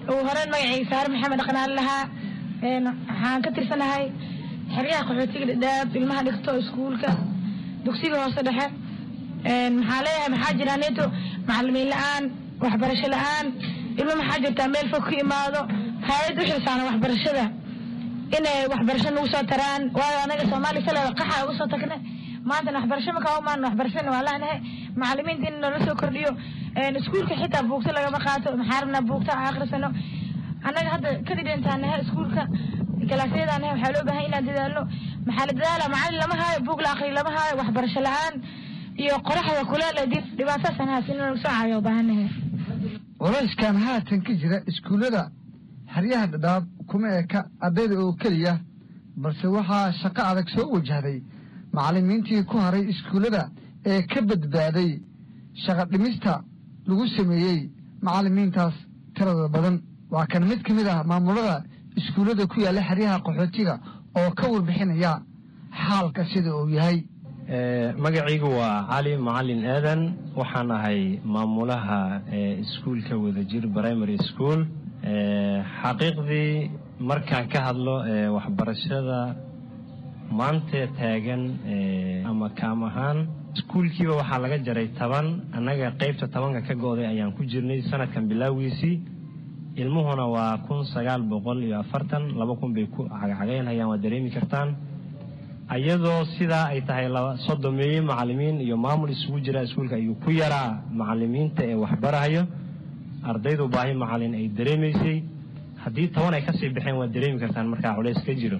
ugu horeyn magacayga saare maxamed dhaqnaali lahaa waxaan ka tirsanahay xeryaha qaxootiga dhadhaab ilmaha dhigto iskuulka dugsiga hoose dhexe maxaa leeyahay maxaa jira neto macalimiin la-aan waxbarasho la-aan ilmo maxaa jirtaa meel fog ka imaado hay-ad u xilsaaran waxbarashada inay waxbarasho nagu soo taraan waayo anaga soomaaliya saleeda qaxa uga soo tagne maantana waxbarasho ma kaa umaan waxbarashana waa laanahay macalimiinta in noola soo kordhiyo iskuulka xitaa buugta lagama qaato maxaa rabnaa buugta akhrisano annaga hadda kadib intaan nahay iskuulka kalaasyadaan nahay waxaa loo baahan inaan dadaalno maxaa la dadaala macalin lama haayo buug la akhriyo lama haayo waxbarasho la-aan iyo qoraxda kuleel dib dhibaataasan haas in lagu soo caayo baahannahay culayskan haatan ka jira iskuullada xeryaha dhadhaab kuma eka ardayda oo keliya balse waxaa shaqo adag soo wajahday macallimiintii ku haray iskuullada ee ka badbaaday shaqa dhimista lagu sameeyey macallimiintaas tirada badan waa kan mid ka mid ah maamulada iskuullada ku yaalla xeryaha qaxootiga oo ka warbixinaya xaalka sida uu yahay magacaygu waa cali macalin aadan waxaan ahay maamulaha iskuulka wadajir primary school xaqiiqdii markaan ka hadlo waxbarashada maanta taagan ama kaam ahaan iskuulkiiba waxaa laga jaray toban annaga qaybta tobanka ka go-day ayaan ku jirnay sanadkan bilaawiisii ilmuhuna waa kun sagaal boqol iyo afartan laba kun bay ku cagcagaynhayaan waa dareemi kartaan ayadoo sidaa ay tahay sodomeeye macalimiin iyo maamul isugu jira iskuulka ayuu ku yaraa macalimiinta ee waxbarahayo ardaydu baahi macalin ay dareemaysay haddii toban ay kasii baxeen waad dareemi kartaan markaa culays ka jiro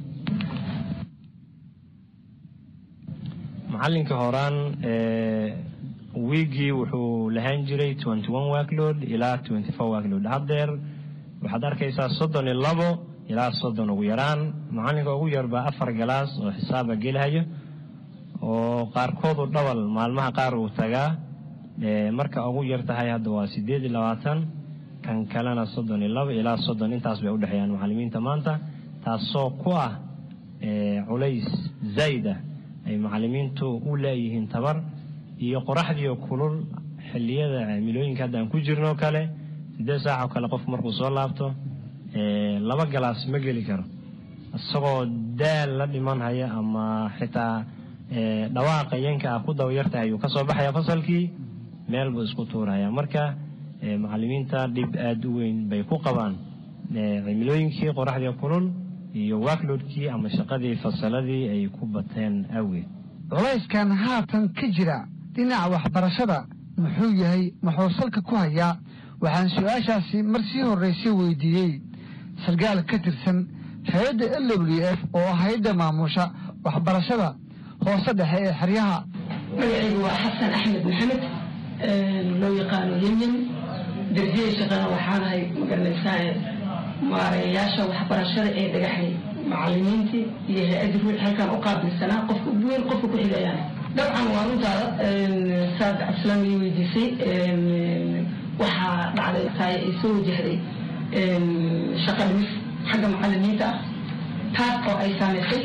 macalinka horaan wiigii wuxuu lahaan jiray workload ilaa workload haddeer waxaad arkaysaa soddon iyo labo ilaa soddon ugu yaraan macalinka ugu yar baa afar galaas oo xisaaba gelahayo oo qaarkoodu dhawal maalmaha qaar uu tagaa marka ugu yar tahay hadda waa sideed iyo labaatan kan kalena soddon iyo labo ilaa soddon intaas bay udhexeeyaan macalimiinta maanta taasoo ku ah culays zayd ah ay macalimiintu u leeyihiin tabar iyo qoraxdiio kulul xiliyada cimilooyinka hadda aan ku jirno kale sideed saac oo kale qof markuu soo laabto laba galaas ma geli karo isagoo daal la dhimanhaya ama xitaa dhawaaqa yanka ah ku dabayartahay ayuu kasoo baxaya fasalkii meel buu isku tuuraya marka macalimiinta dhib aada u weyn bay ku qabaan cimilooyinkii qoraxdii kulul iyo wakloodkii ama shaqadii fasaladii ay ku bateen awgeed culayskan haatan ka jira dhinaca waxbarashada muxuu yahay muxuu salka ku hayaa waxaan su-aashaasi mar sii horraysay weydiiyey sarkaal ka tirsan hay-adda l w f oo hay-adda maamusha waxbarashada hoose dhexe ee xeryaha magacaygu waa xasan axmed maxamed loo yaqaano yemyen darjiyey shaqana waxaanahay magaranaysaa maareeyayaasha waxbarashada ee dhagaxay macalimiintii iyo hay-adda ruux halkaan u qaabilsanaa qofka ugu weyn qofka ku xigayaan dabcan waa runtaada saad cabdisalaam ii weydiisay waxaa dhacday taay ay soo wajahday shaqa dhimis xagga macalimiinta ah taas oo ay saamaysay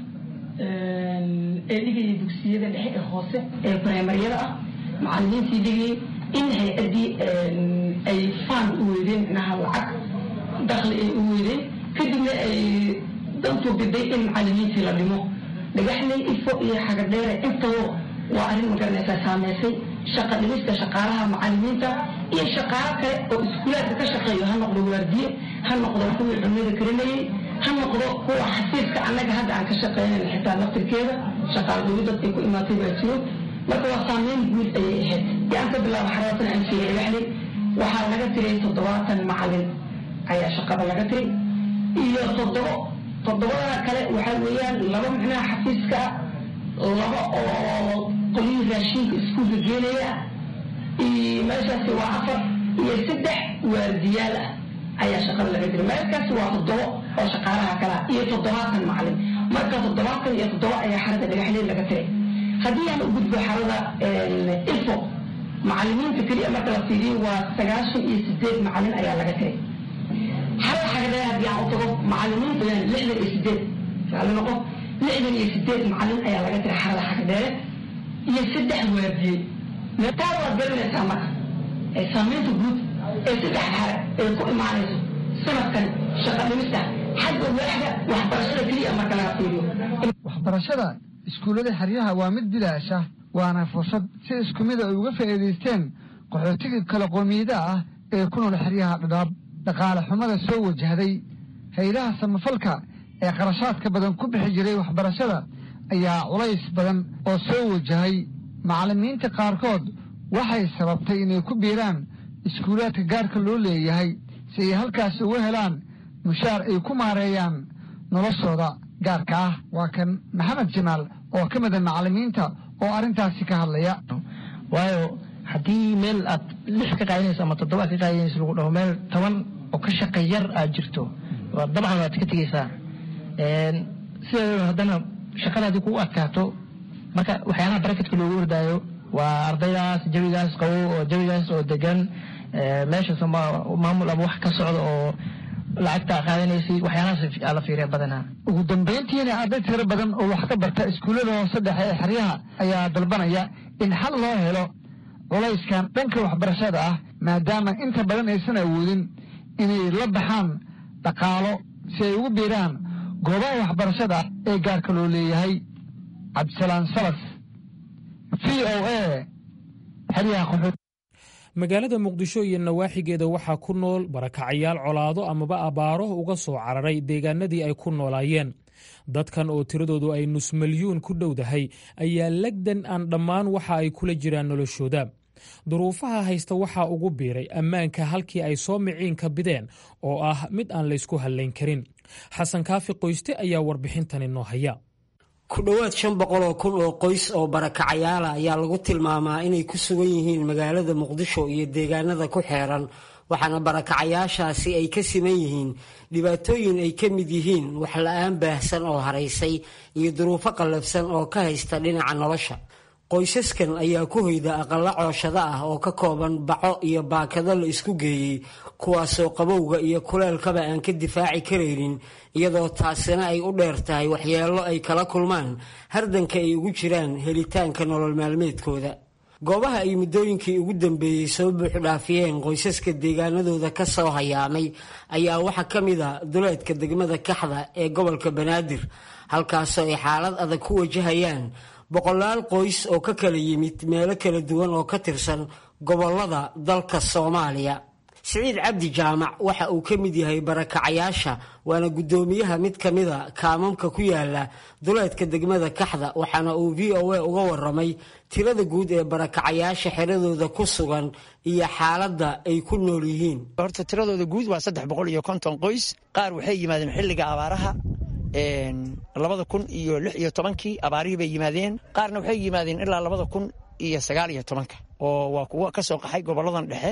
ee dhigaya dugsiyada dhexe ee hoose ee primaryada ah macalimiintii dhigayay in hay-addii ay faan u weydeen micnaha lacag dakli ay u weydeen kadibna ay dantu biday in macalimiintii la dhimo dhagaxley ifo iyo xagadheere intaba waa arrin magaranaysaa saameysay shaqa dhimista shaqaalaha macalimiinta iyo shaqaalo kale oo iskuulaadka ka shaqeeyo ha noqdo waardiye ha noqdo kuwii cunnada karinayay ha noqdo kuwa xafiiska annaga hadda aan ka shaqeynayna xitaa laftirkeeda shaqaal dhibi dadkay ku imaatay baa jiro marka waa saameyn guud ayay ahayd yaan ka bilaaba xaraatan aan sheegay dhagaxley waxaa laga tiray toddobaatan macalin ayaa shaqada laga tiray iyo toddobo toddobada kale waxaa weeyaan laba micnaha xafiiska laba oo qolyihii raashinka iskuulka geenaya iyo meeshaasi waa afar iyo saddex waardiyaal ah ayaa shaqada laga jiray meelkaasi waa toddobo oo shaqaalaha kalaa iyo toddobaatan macalin marka toddobaatan iyo toddobo ayaa xarada dhagaxleed laga tiray haddii aan u gudbo xarada info macalimiinta keliya marka la fiiriyo waa sagaashan iyo sideed macalin ayaa laga tiray hal xagadheer haddii aan u tago macalimiinta yani lixdan iyo sideed maali noqo lixdan iyo sideed macalin ayaa laga tiray xarada xagadheere iyo saddex waardiyey taa waad garanaysaa marka saamaynta guud ee saddex xare ee ku imaanayso sanadkan shaqa dhimista xagga waaxda waxbarashada keliya marka laga fiiriyo waxbarashada iskuullada xeryaha waa mid bilaash ah waana fursad si isku mid ay uga faa'iidaysteen qaxootiga kala qoomiyada ah ee ku nool xeryaha dhadhaab dhaqaale xumada soo wajahday haylaha samafalka ee qarashaadka badan ku bixi jiray waxbarashada ayaa culays badan oo soo wajahay macallimiinta qaarkood waxay sababtay inay ku biiraan iskuulaadka gaarka loo leeyahay si ay halkaas uga helaan mushaar ay ku maareeyaan noloshooda gaarka ah waa kan maxamed jamaal oo ka mida macallimiinta oo arrintaasi ka hadlaya waayo haddii meel aad lix ka qaadanayso ama toddoba ka qaadanayso lagu dhaho meel toban oo ka shaqa yar aad jirto dabcan waad ka tegeysaa sideedaba haddana shaqadaadii kugu adkaato marka waxyaalaha barakatka loogu ordaayo waa ardaydaas jawigaas qabo oo jawigaas oo degan meeshaas maamul ama wax ka socda oo lacagta qaadanaysay waxyaalahaas la fiiriya badanaa ugu dambayntiina arday tiro badan oo wax ka barta iskuullada hoose dhexe ee xeryaha ayaa dalbanaya in xal loo helo culayskan dhanka waxbarashada ah maadaama inta badan aysan awoodin inay la baxaan dhaqaalo si ay ugu biiraan goobaha waxbarashada ee gaarka loo leeyahay cabdisalaam salas v o a xeryaha qaxood magaalada muqdisho iyo nawaaxigeeda waxaa ku nool barakacayaal colaado amaba abaaro uga soo cararay deegaanadii ay ku noolaayeen dadkan oo tiradoodu ay nus milyuun ku dhowdahay ayaa legdan aan dhammaan waxa ay kula jiraan noloshooda duruufaha haysta waxaa ugu biiray ammaanka halkii ay soo miciinka bideen oo ah mid aan laysku hallayn karin xasan kaafi qoyste ayaa warbixintani noo haya ku dhowaad shan boqol oo kun oo qoys oo barakacayaala ayaa lagu tilmaamaa inay ku sugan yihiin magaalada muqdisho iyo deegaanada ku xeeran waxaana barakacayaashaasi ay ka siman yihiin dhibaatooyin ay ka mid yihiin wax la-aan baahsan oo haraysay iyo duruufo qallafsan oo ka haysta dhinaca nolosha qoysaskan ayaa ku hoyda aqalla cooshado ah oo ka kooban baco iyo baakado la isku geeyey kuwaasoo qabowga iyo kuleelkaba aan ka difaaci karaynin iyadoo taasina ay u dheer tahay waxyeello ay kala kulmaan hardanka ay ugu jiraan helitaanka nolol maalmeedkooda goobaha ay muddooyinkii ugu dambeeyey soo buuxdhaafiyeen qoysaska deegaanadooda ka soo hayaamay ayaa waxaa ka mid a duleedka degmada kaxda ee gobolka banaadir halkaasoo ay xaalad adag ku wajahayaan boqolaal qoys oo ka kala yimid meelo kala duwan oo ka tirsan gobollada dalka soomaaliya siciid cabdi jaamac waxa uu ka mid yahay barakacayaasha waana guddoomiyaha mid ka mida kaamamka ku yaala duleedka degmada kaxda waxaana uu v o a uga waramay tirada guud ee barakacayaasha xeradooda ku sugan iyo xaaladda ay ku nool yihiin horta tiradooda guud waa saddex boqol iyo konton qoys qaar waxay yimaadeen xilliga abaaraha labada kun iyo lix iyo tobankii abaarihii bay yimaadeen qaarna waxay yimaadeen ilaa labada kun iyo sagaal iyo tobanka oo waa kuwo ka soo qaxay goboladan dhexe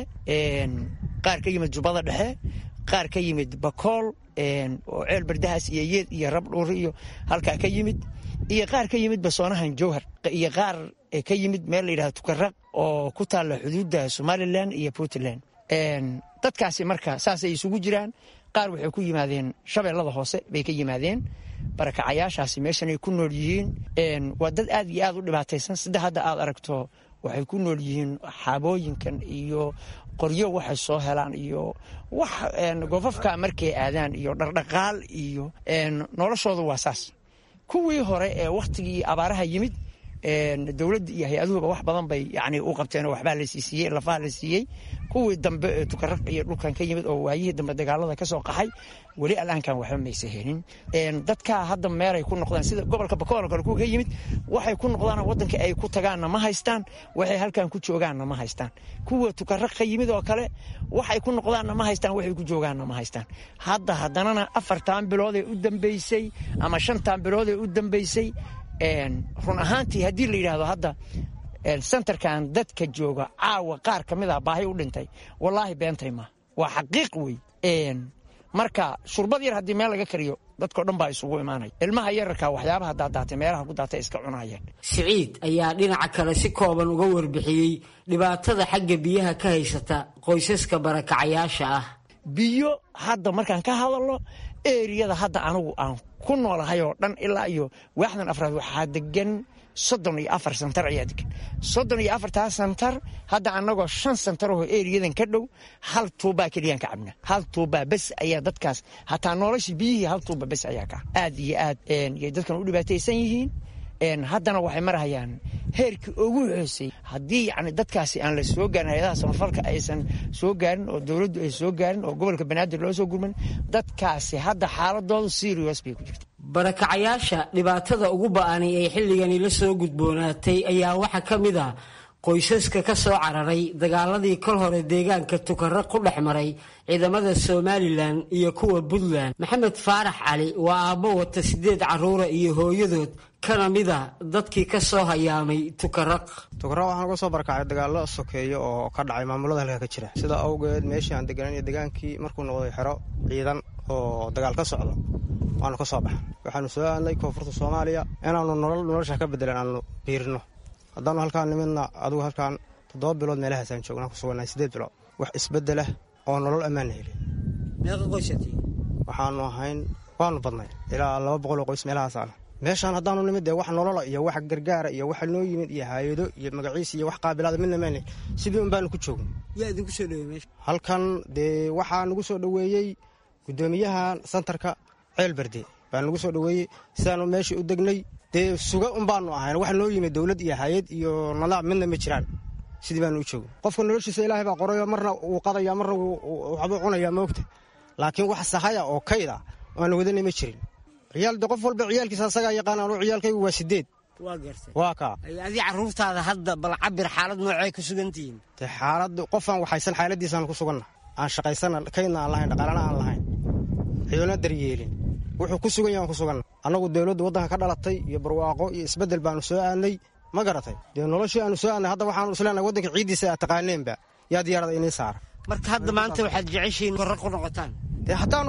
qaar ka yimid jubbada dhexe qaar ka yimid bakool oo ceel bardahaas iyo yeed iyo rabdhuuri iyo halkaa ka yimid iyo qaar ka yimid basoonahan jowhar iyo qaar ka yimid meel la yidhahdo tukaraq oo ku taalla xuduudda somalilan iyo puntland dadkaasi marka saasay isugu jiraan qaar waxay ku yimaadeen shabeellada hoose bay ka yimaadeen barakacayaashaasi meeshanay ku nool yihiin waa dad aad iyo aad u dhibaataysan sida hadda aad aragto waxay ku nool yihiin xaabooyinkan iyo qoryo waxay soo helaan iyo wax gofafka markay aadaan iyo dhardhaqaal iyo noloshooda waa saas kuwii hore ee wakhtigii abaaraha yimid dowladda iyo hay-aduhuba wax badan bay yani u qabteen oo waxbaa la siisiiyey lafaa la siiyey kuwii dambe ee tukaraq iyo dhulkan ka yimid oo waayihii dambe dagaalada ka soo qaxay weli alaankan waxba maysa helin dadkaa hadda meelay ku noqdaan sida gobolka bakool kale kuwa ka yimid waxay ku noqdaan wadanka ay ku tagaanna ma haystaan waxay halkan ku joogaanna ma haystaan kuwa tukaraq ka yimid oo kale waxay ku noqdaanna ma haystaan waxay ku joogaanna ma haystaan hadda haddanana afartan bilood ee u dambeysay ama shantan bilood ee u dambeysay run ahaantii haddii la yidhaahdo hadda sentarkan dadka jooga caawa qaar ka mid ah baahi u dhintay wallaahi beentay ma waa xaqiiq wey marka shurbad yar haddii meel laga kariyo dadkao dhan baa isugu imaanaya ilmaha yararka waxyaabaha daadaatay meelaha ku daatay iska cunayeen siciid ayaa dhinaca kale si kooban uga warbixiyey dhibaatada xagga biyaha ka haysata qoysaska barakacayaasha ah biyo hadda markaan ka hadalno eriyada hadda anigu aan ku noolahay oo dhan ilaa iyo waaxdan afraad waxaa degan soddon iyo afar santar ayaa degan soddon iyo afartaa santar hadda annagoo shan santar oo eriyadan ka dhow hal tuubaa keliyaan ka cabna hal tuubaa bes ayaa dadkaas hataa noloshii biyihii hal tuuba bes ayaa ka aad iyo aad yay dadkan u dhibaataysan yihiin haddana waxay marhayaan heerkii ugu hoosey haddii yani dadkaasi aan la soo gaarin hay-adaha samafalka aysan soo gaarin oo dowladdu ay soo gaarin oo gobolka banaadir loo soo gurman dadkaasi hadda xaaladoodu serious bay ku jirta barakacayaasha dhibaatada ugu ba'ani ee xilligani la soo gudboonaatay ayaa waxaa ka mid ah qoysaska ka soo cararay dagaaladii kol hore deegaanka tukaro ku dhex maray ciidamada somalilan iyo kuwa puntland maxamed faarax cali waa aabbo wata siddeed carruura iyo hooyadood kana mida dadkii ka soo hayaamay tukaraq tukaraq waxaan uga soo barakacay dagaallo sokeeyo oo ka dhacay maamulada halka ka jira sida awgeed meeshii aan deganay degaankii markuu noqday xero ciidan oo dagaal ka socdo waanu ka soo baxan waxaanu soo aadnay koonfurta soomaaliya inaanu nolol nolosha ka bedelan aanu biirino haddaanu halkaan nimidna adigu halkaan toddoba bilood meelahaasaan joognaan ku sugannahay siddeed bilood wax isbeddelah oo nolol ammaana helin waxaanu ahayn waanu badnay ilaa laba boqol oo qoys meelahaasaana meeshaan haddaanu nimid dee wax nolola iyo wax gargaara iyo waxa noo yimid iyo haayado iyo magaciis iyo wax qaabilaada midna maana sidii un baanu ku joogna yaa idinku soo dhaweey meesha halkan dee waxaa nagu soo dhoweeyey guddoomiyaha santarka ceel berde baa nagu soo dhoweeyey sidaanu meeshii u degnay dee suga un baanu ahayn wax noo yimid dowlad iyo hay-ad iyo nadaam midna ma jiraan sidii baanu u joogna qofka noloshiisa ilaahay baa qorayo marna wuu qadaya marna waxbuu cunayaa moogta laakiin wax sahaya oo kayda aanu wadana ma jirin ciyaal de qof walba ciyaalkiisa asagaa yaqaan anu ciyaalkaygu waa sideed waa gartay waa kaa adii carruurtaada hadda bal cabir xaalad noocay ku sugantihiin de xaalad qofaan waxaysan xaaladiisaan ku suganna aan shaqaysana kaydna aan lahayn dhaqaalana aan lahayn ciidana daryeelin wuxuu ku sugan yahan ku suganna annagu dowladda waddanka ka dhalatay iyo barwaaqo iyo isbeddel baanu soo aadnay ma garatay dee noloshii aanu soo aadnay hadda waxaanu isleenahay waddanka ciiddiisa aad taqaaneenba yaa diyaarada inii saara marka hadda maanta waxaad jeceshihiin korra ku noqotaan dee haddaanu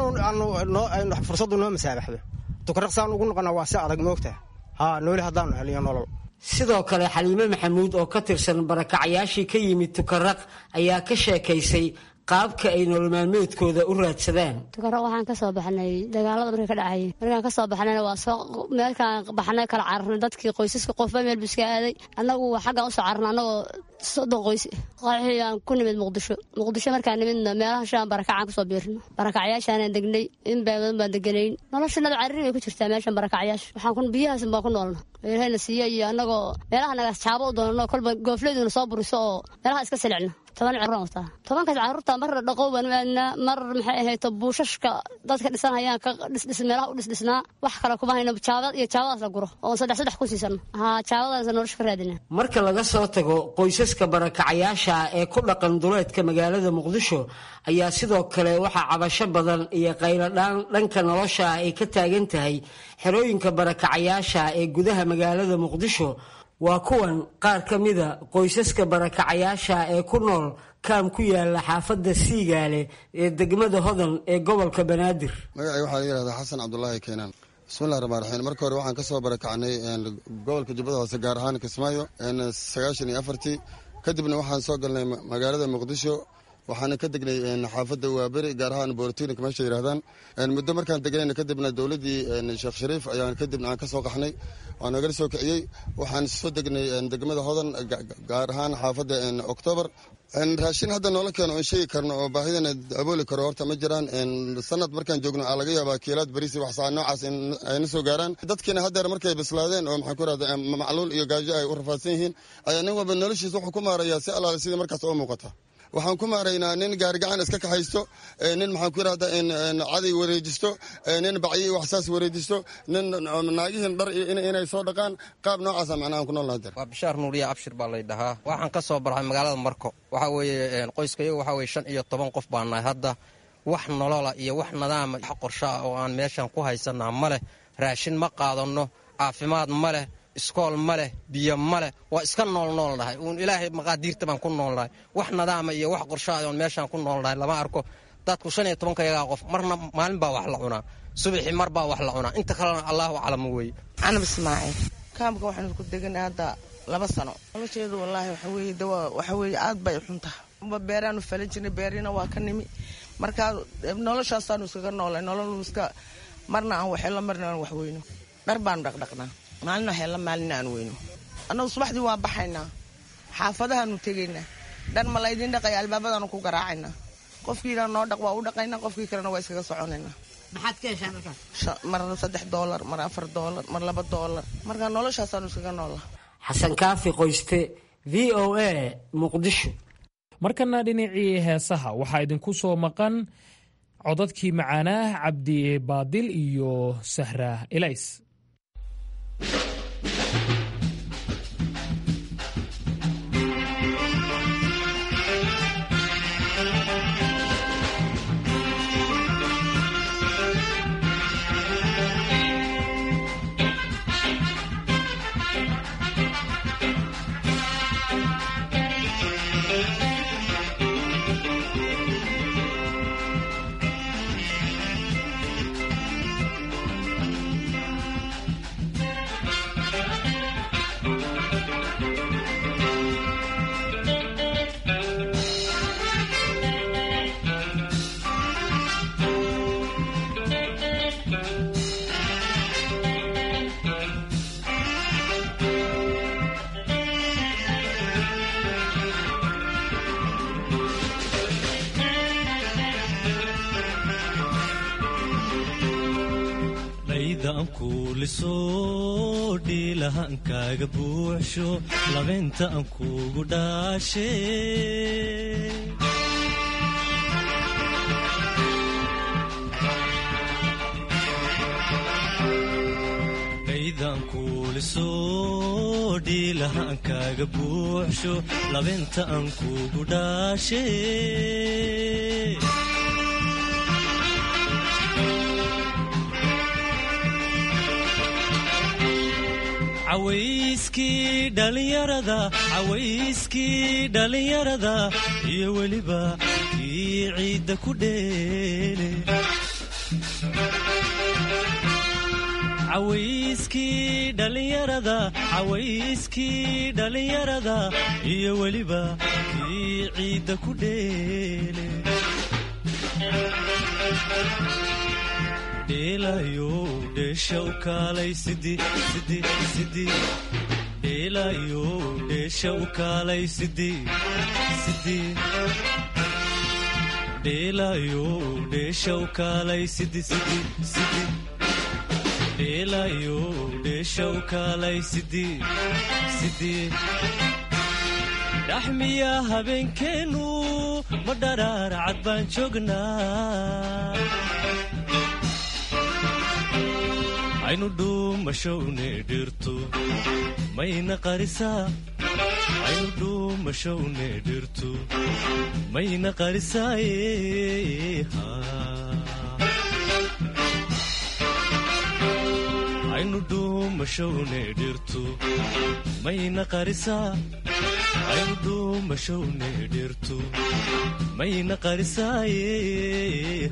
aanu fursaddu noo masaabaxdo tukaraqsaan ugu noqona waa si adag moogtaha haa nooli haddaanu heliyo nolol sidoo kale xaliime maxamuud oo ka tirsan barakacyaashii ka yimid tukaraq ayaa ka sheekaysay qaabka ay nolol maalmeedkooda u raadsadaan tukaraq waxaan ka soo baxnay dagaalada markay ka dhacayay markaan ka soo baxnayna waa soo meelkaan baxnay kala cararnay dadkii qoysaska qofba meel bu iska aaday annagu xaggaan usoo cararnay annagoo soddon qoys qaxii aan ku nimid muqdisho muqdisho markaan nimidna meelaha shaan barakacaan kusoo biirno barakacyaashaanaan degnay in baabadan baan deganayn noloshanada cariri bay ku jirtaa meeshan barakacyaasha waxaan ku biyahaas baan ku noolna ilahayna siiya iyo annagoo meelaha nagaas jaabo u doonno kolba goofleeduna soo buriso oo meelaha iska silicno toban carruuraan wataa tobankaas carruurta mar dhaqow baan u aadnaa mar maxay ahayto buushashka dadka dhisanayaan ka dhisdhis meelaha u dhisdhisnaa wax kale kuma hayno jaabad iyo jaabadaas la guro oon saddex saddex ku siisano haa jaabadaas nolosha ka raadina marka laga soo tago qoysaska barakacayaasha ee ku dhaqan duleedka magaalada muqdisho ayaa sidoo kale waxaa cabasho badan iyo qayladhaan dhanka nolosha ay ka taagan tahay xerooyinka barakacayaasha ee gudaha magaalada muqdisho waa kuwan qaar ka mida qoysaska barakacayaasha ee ku nool kaam ku yaala xaafadda siigaale ee degmada hodan ee gobolka banaadir magacay waxaa la yihahdaa xasan cabdulaahi keenaan bismillahi raxmaan raxiim marka hore waxaan ka soo barakacnay gobolka jubbada hoose gaar ahaan kismaayo sagaashan iyo afartii kadibna waxaan soo galnay magaalada muqdisho waxaana ka degnay xaafadda waaberi gaar ahaan boortinik meesha yidhahdaan muddo markaan degnayna kadibna dowladdii sheekh shariif ayaan kadibna aan ka soo qaxnay waa nagala soo kiciyey waxaan soo degnay degmada hodan gaar ahaan xaafadda oktoobar raashin hadda noola keeno oon sheegi karno oo baahidana abooli karo horta ma jiraan sanad markaan joogno aa laga yaabaa kiilaad bariisi waxsaa noocaas ayna soo gaaraan dadkiina haddeer markay bislaadeen oo maxaan ku rahda macluul iyo gaajo ay u rafaadsan yihiin ayaa nin walba noloshiisa wuxuu ku maarayaa si allaale sidii markaas oo muuqata waxaan ku maaraynaa nin gaarigacan iska kaxaysto nin maxaan ku yidhahda caday wareejisto nin bacyi waxsaas wareejisto nin naagihin dhar inay soo dhaqaan qaab noocaasa macnaha aan ku nool nahadeer waa bishaar nuuriya abshir baa lay dhahaa waxaan ka soo barxay magaalada marko waxaa weeye qoyskayagu waxaa weye shan iyo toban qof baa nahay hadda wax nolola iyo wax nadaama wax qorsho ah oo aan meeshan ku haysanaa ma leh raashin ma qaadanno caafimaad ma leh iskool ma leh biyo ma leh waa iska noolnoolnahay uun ilaahay maqaadiirta baan ku noolnahay wax nadaama iyo wax qorshaha oon meeshaan ku noolnahay lama arko dadku shan iyo tobankayagaa qof marna maalin baa wax la cunaa subaxii mar baa wax la cunaa inta kalena allahu aclam weeye canab ismaaciil kaamka waxaanu ku deganay hadda laba sano nolosheedu wallaahi waxa weeye dawa waxa weeye aad bay xuntaha beeraanu falan jirnay beerina waa ka nimi marka noloshaasaanu iskaga noolay nolol iska marna aan waxelo marna aan wax weyno dhar baanu dhaqdhaqnaa maalina waxelo maalina aan weyno annagu subaxdii waan baxaynaa xaafadahaanu tegaynaa dhar ma laydin dhaqaya albaabadaanu ku garaacaynaa qofkiina noo dhaq waa u dhaqaynaa qofkii kalena waa iskaga soconaynaa maxaad ka heshaan halkaas mar saddex doolar mar afar doolar mar laba doolar marka noloshaasaanu iskaga noola xasan kaafi qoyste v o a muqdisho markana dhinacii heesaha waxaa idinku soo maqan codadkii macaanaah cabdi baadil iyo sahra elays dhaydan kuuliso dhiilahankaaga buuxsho labeynta aan kuugu dhaashe dhaydan kuuliso dhiilahankaaga buuxsho labeynta aan kuugu dhaashe cawayskii dhallinyarada cawayskii dhallinyarada iyo weliba kii ciidda ku dheele cawayskii dhallinyarada cawayskii dhallinyarada iyo weliba kii ciidda ku dheele dheelayo dheesha u kaalay sidi sidi sidi dheelayo dheesha u kaalay sidi sidi dheelayo dheesha u kaalay sidi sidi sidi dheelayo dheesha u kaalay sidi sidi dhaxmiya habeenkeennu ma dharaar cad baan joognaa aynu dhuumashowne dhirtu mayna qarisaa aynu dhuumashowne dhirtu mayna qarisaaye aynu dhuumashowne dhirtu mayna qarisaa aynu dhuumashowne dhirtu mayna qarisaaye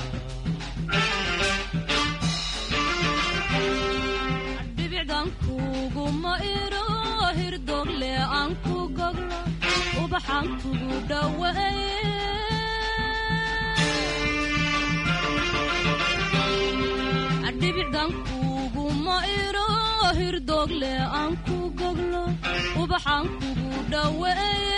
kuguma iro hirdogle aan ku goglo ubaxaan kugu dhaweeye dhibicdan kuguma iro hirdogle aan ku goglo ubaxaan kugu dhaweeye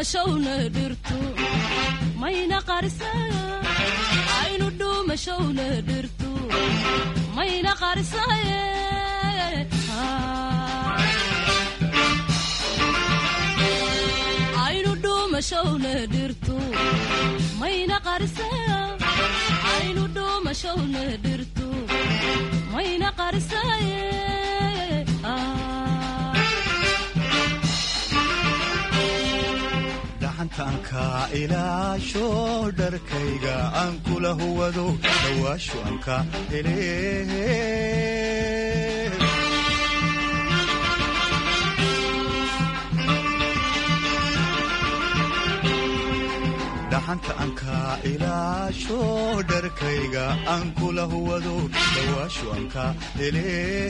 dhuumashowna dhirtu mayna qarisaya aynu dhuumashowna dhirtu mayna qarisaye aynu dhuumashowna dhirtu mayna qarisaya aynu dhuumashowna dhirtu mayna qarisaye dhaxantaanka ilaasho dharkayga aan kula huwado dhawaasho anka hele dhaxanta anka ilaasho dharkayga aan kula huwado dhawaasho anka hele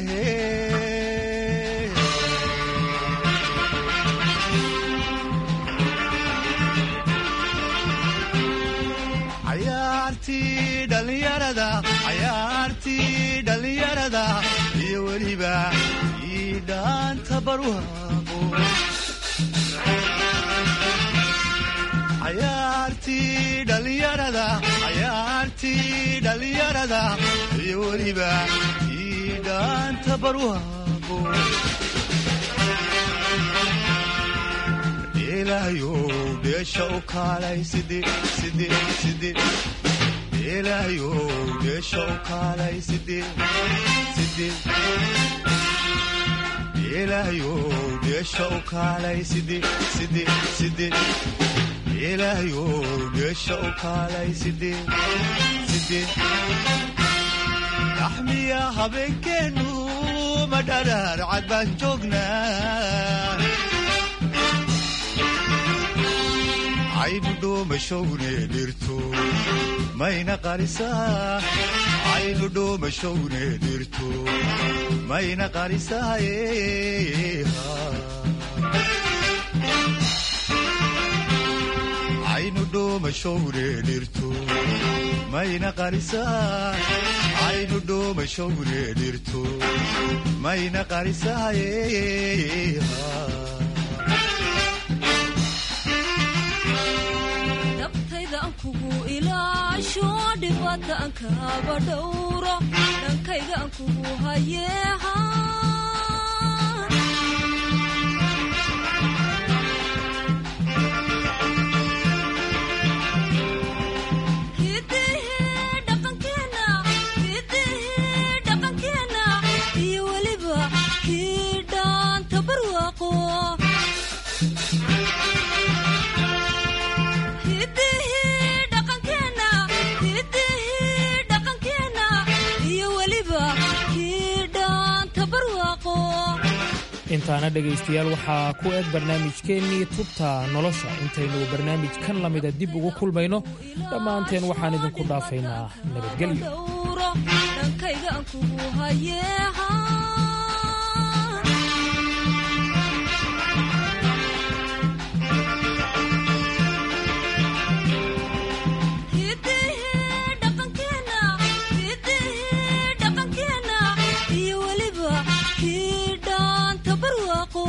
cayaartii dhallinyarada cayaartii dhallinyarada iyo weliba ii dhaanta barwaaqo cayaartii dhallinyarada cayaartii dhallinyarada iyo weliba ii dhaanta barwaaqo ilaahayow dheesha u kaalay sidi sidi sidi ilaahayow dheesha u kaalay sidi sidi ilaahayow dheesha u kaalay sidi sidi sidi ilaahayow dheesha u kaalay sidi sidi dhaxmiya habeenkeennu ma dharaar cad baan joognaa aynu dhuumashowne dhirto mayna qarisaa aynu dhuumashowne dhirto mayna qarisaaye aynu dhuumashowne dhirto mayna qarisaa aynu dhuumashowne dhirto mayna qarisaaye kugu ilaasho dhibada aan kaaba dhowro dhankayga aan kugu hayeeha iyo weliba kii dhaanta barwaaqo intaana dhegaystayaal waxaa ku eg barnaamijkeennii tubta nolosha intaynu barnaamij kan lamida dib ugu kulmayno dhammaanteen waxaan idinku dhaafaynaa nabadgelyo dhankayga aan kugu hayeeha iyo weliba kii dhaanta barwaaqo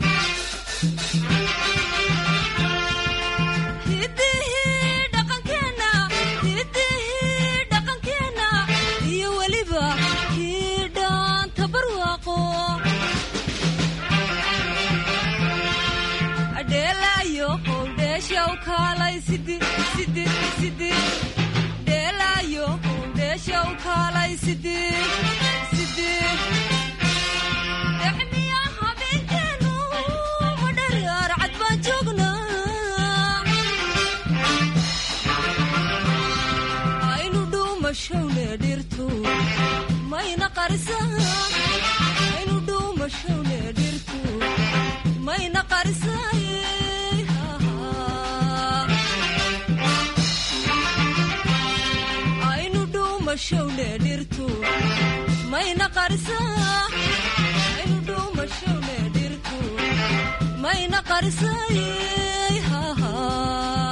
iyo weliba kii dhaanta barwaaqo adheelaayo howdheeshaw kaalay sidi sidi sidi dheelaayo howdheeshaw kaalay sidi sidi dexmiya habeenkeenu madharaar cad baan joognaa aynu dhuumashowne dhirtu mayna qarisaa aynu dhuumashowne dhirtu mayna qarisaaye aynu dhuumashowne dhirtu mayna qarisaa aynu dhuumashowne dhirtu mayna qarisaaye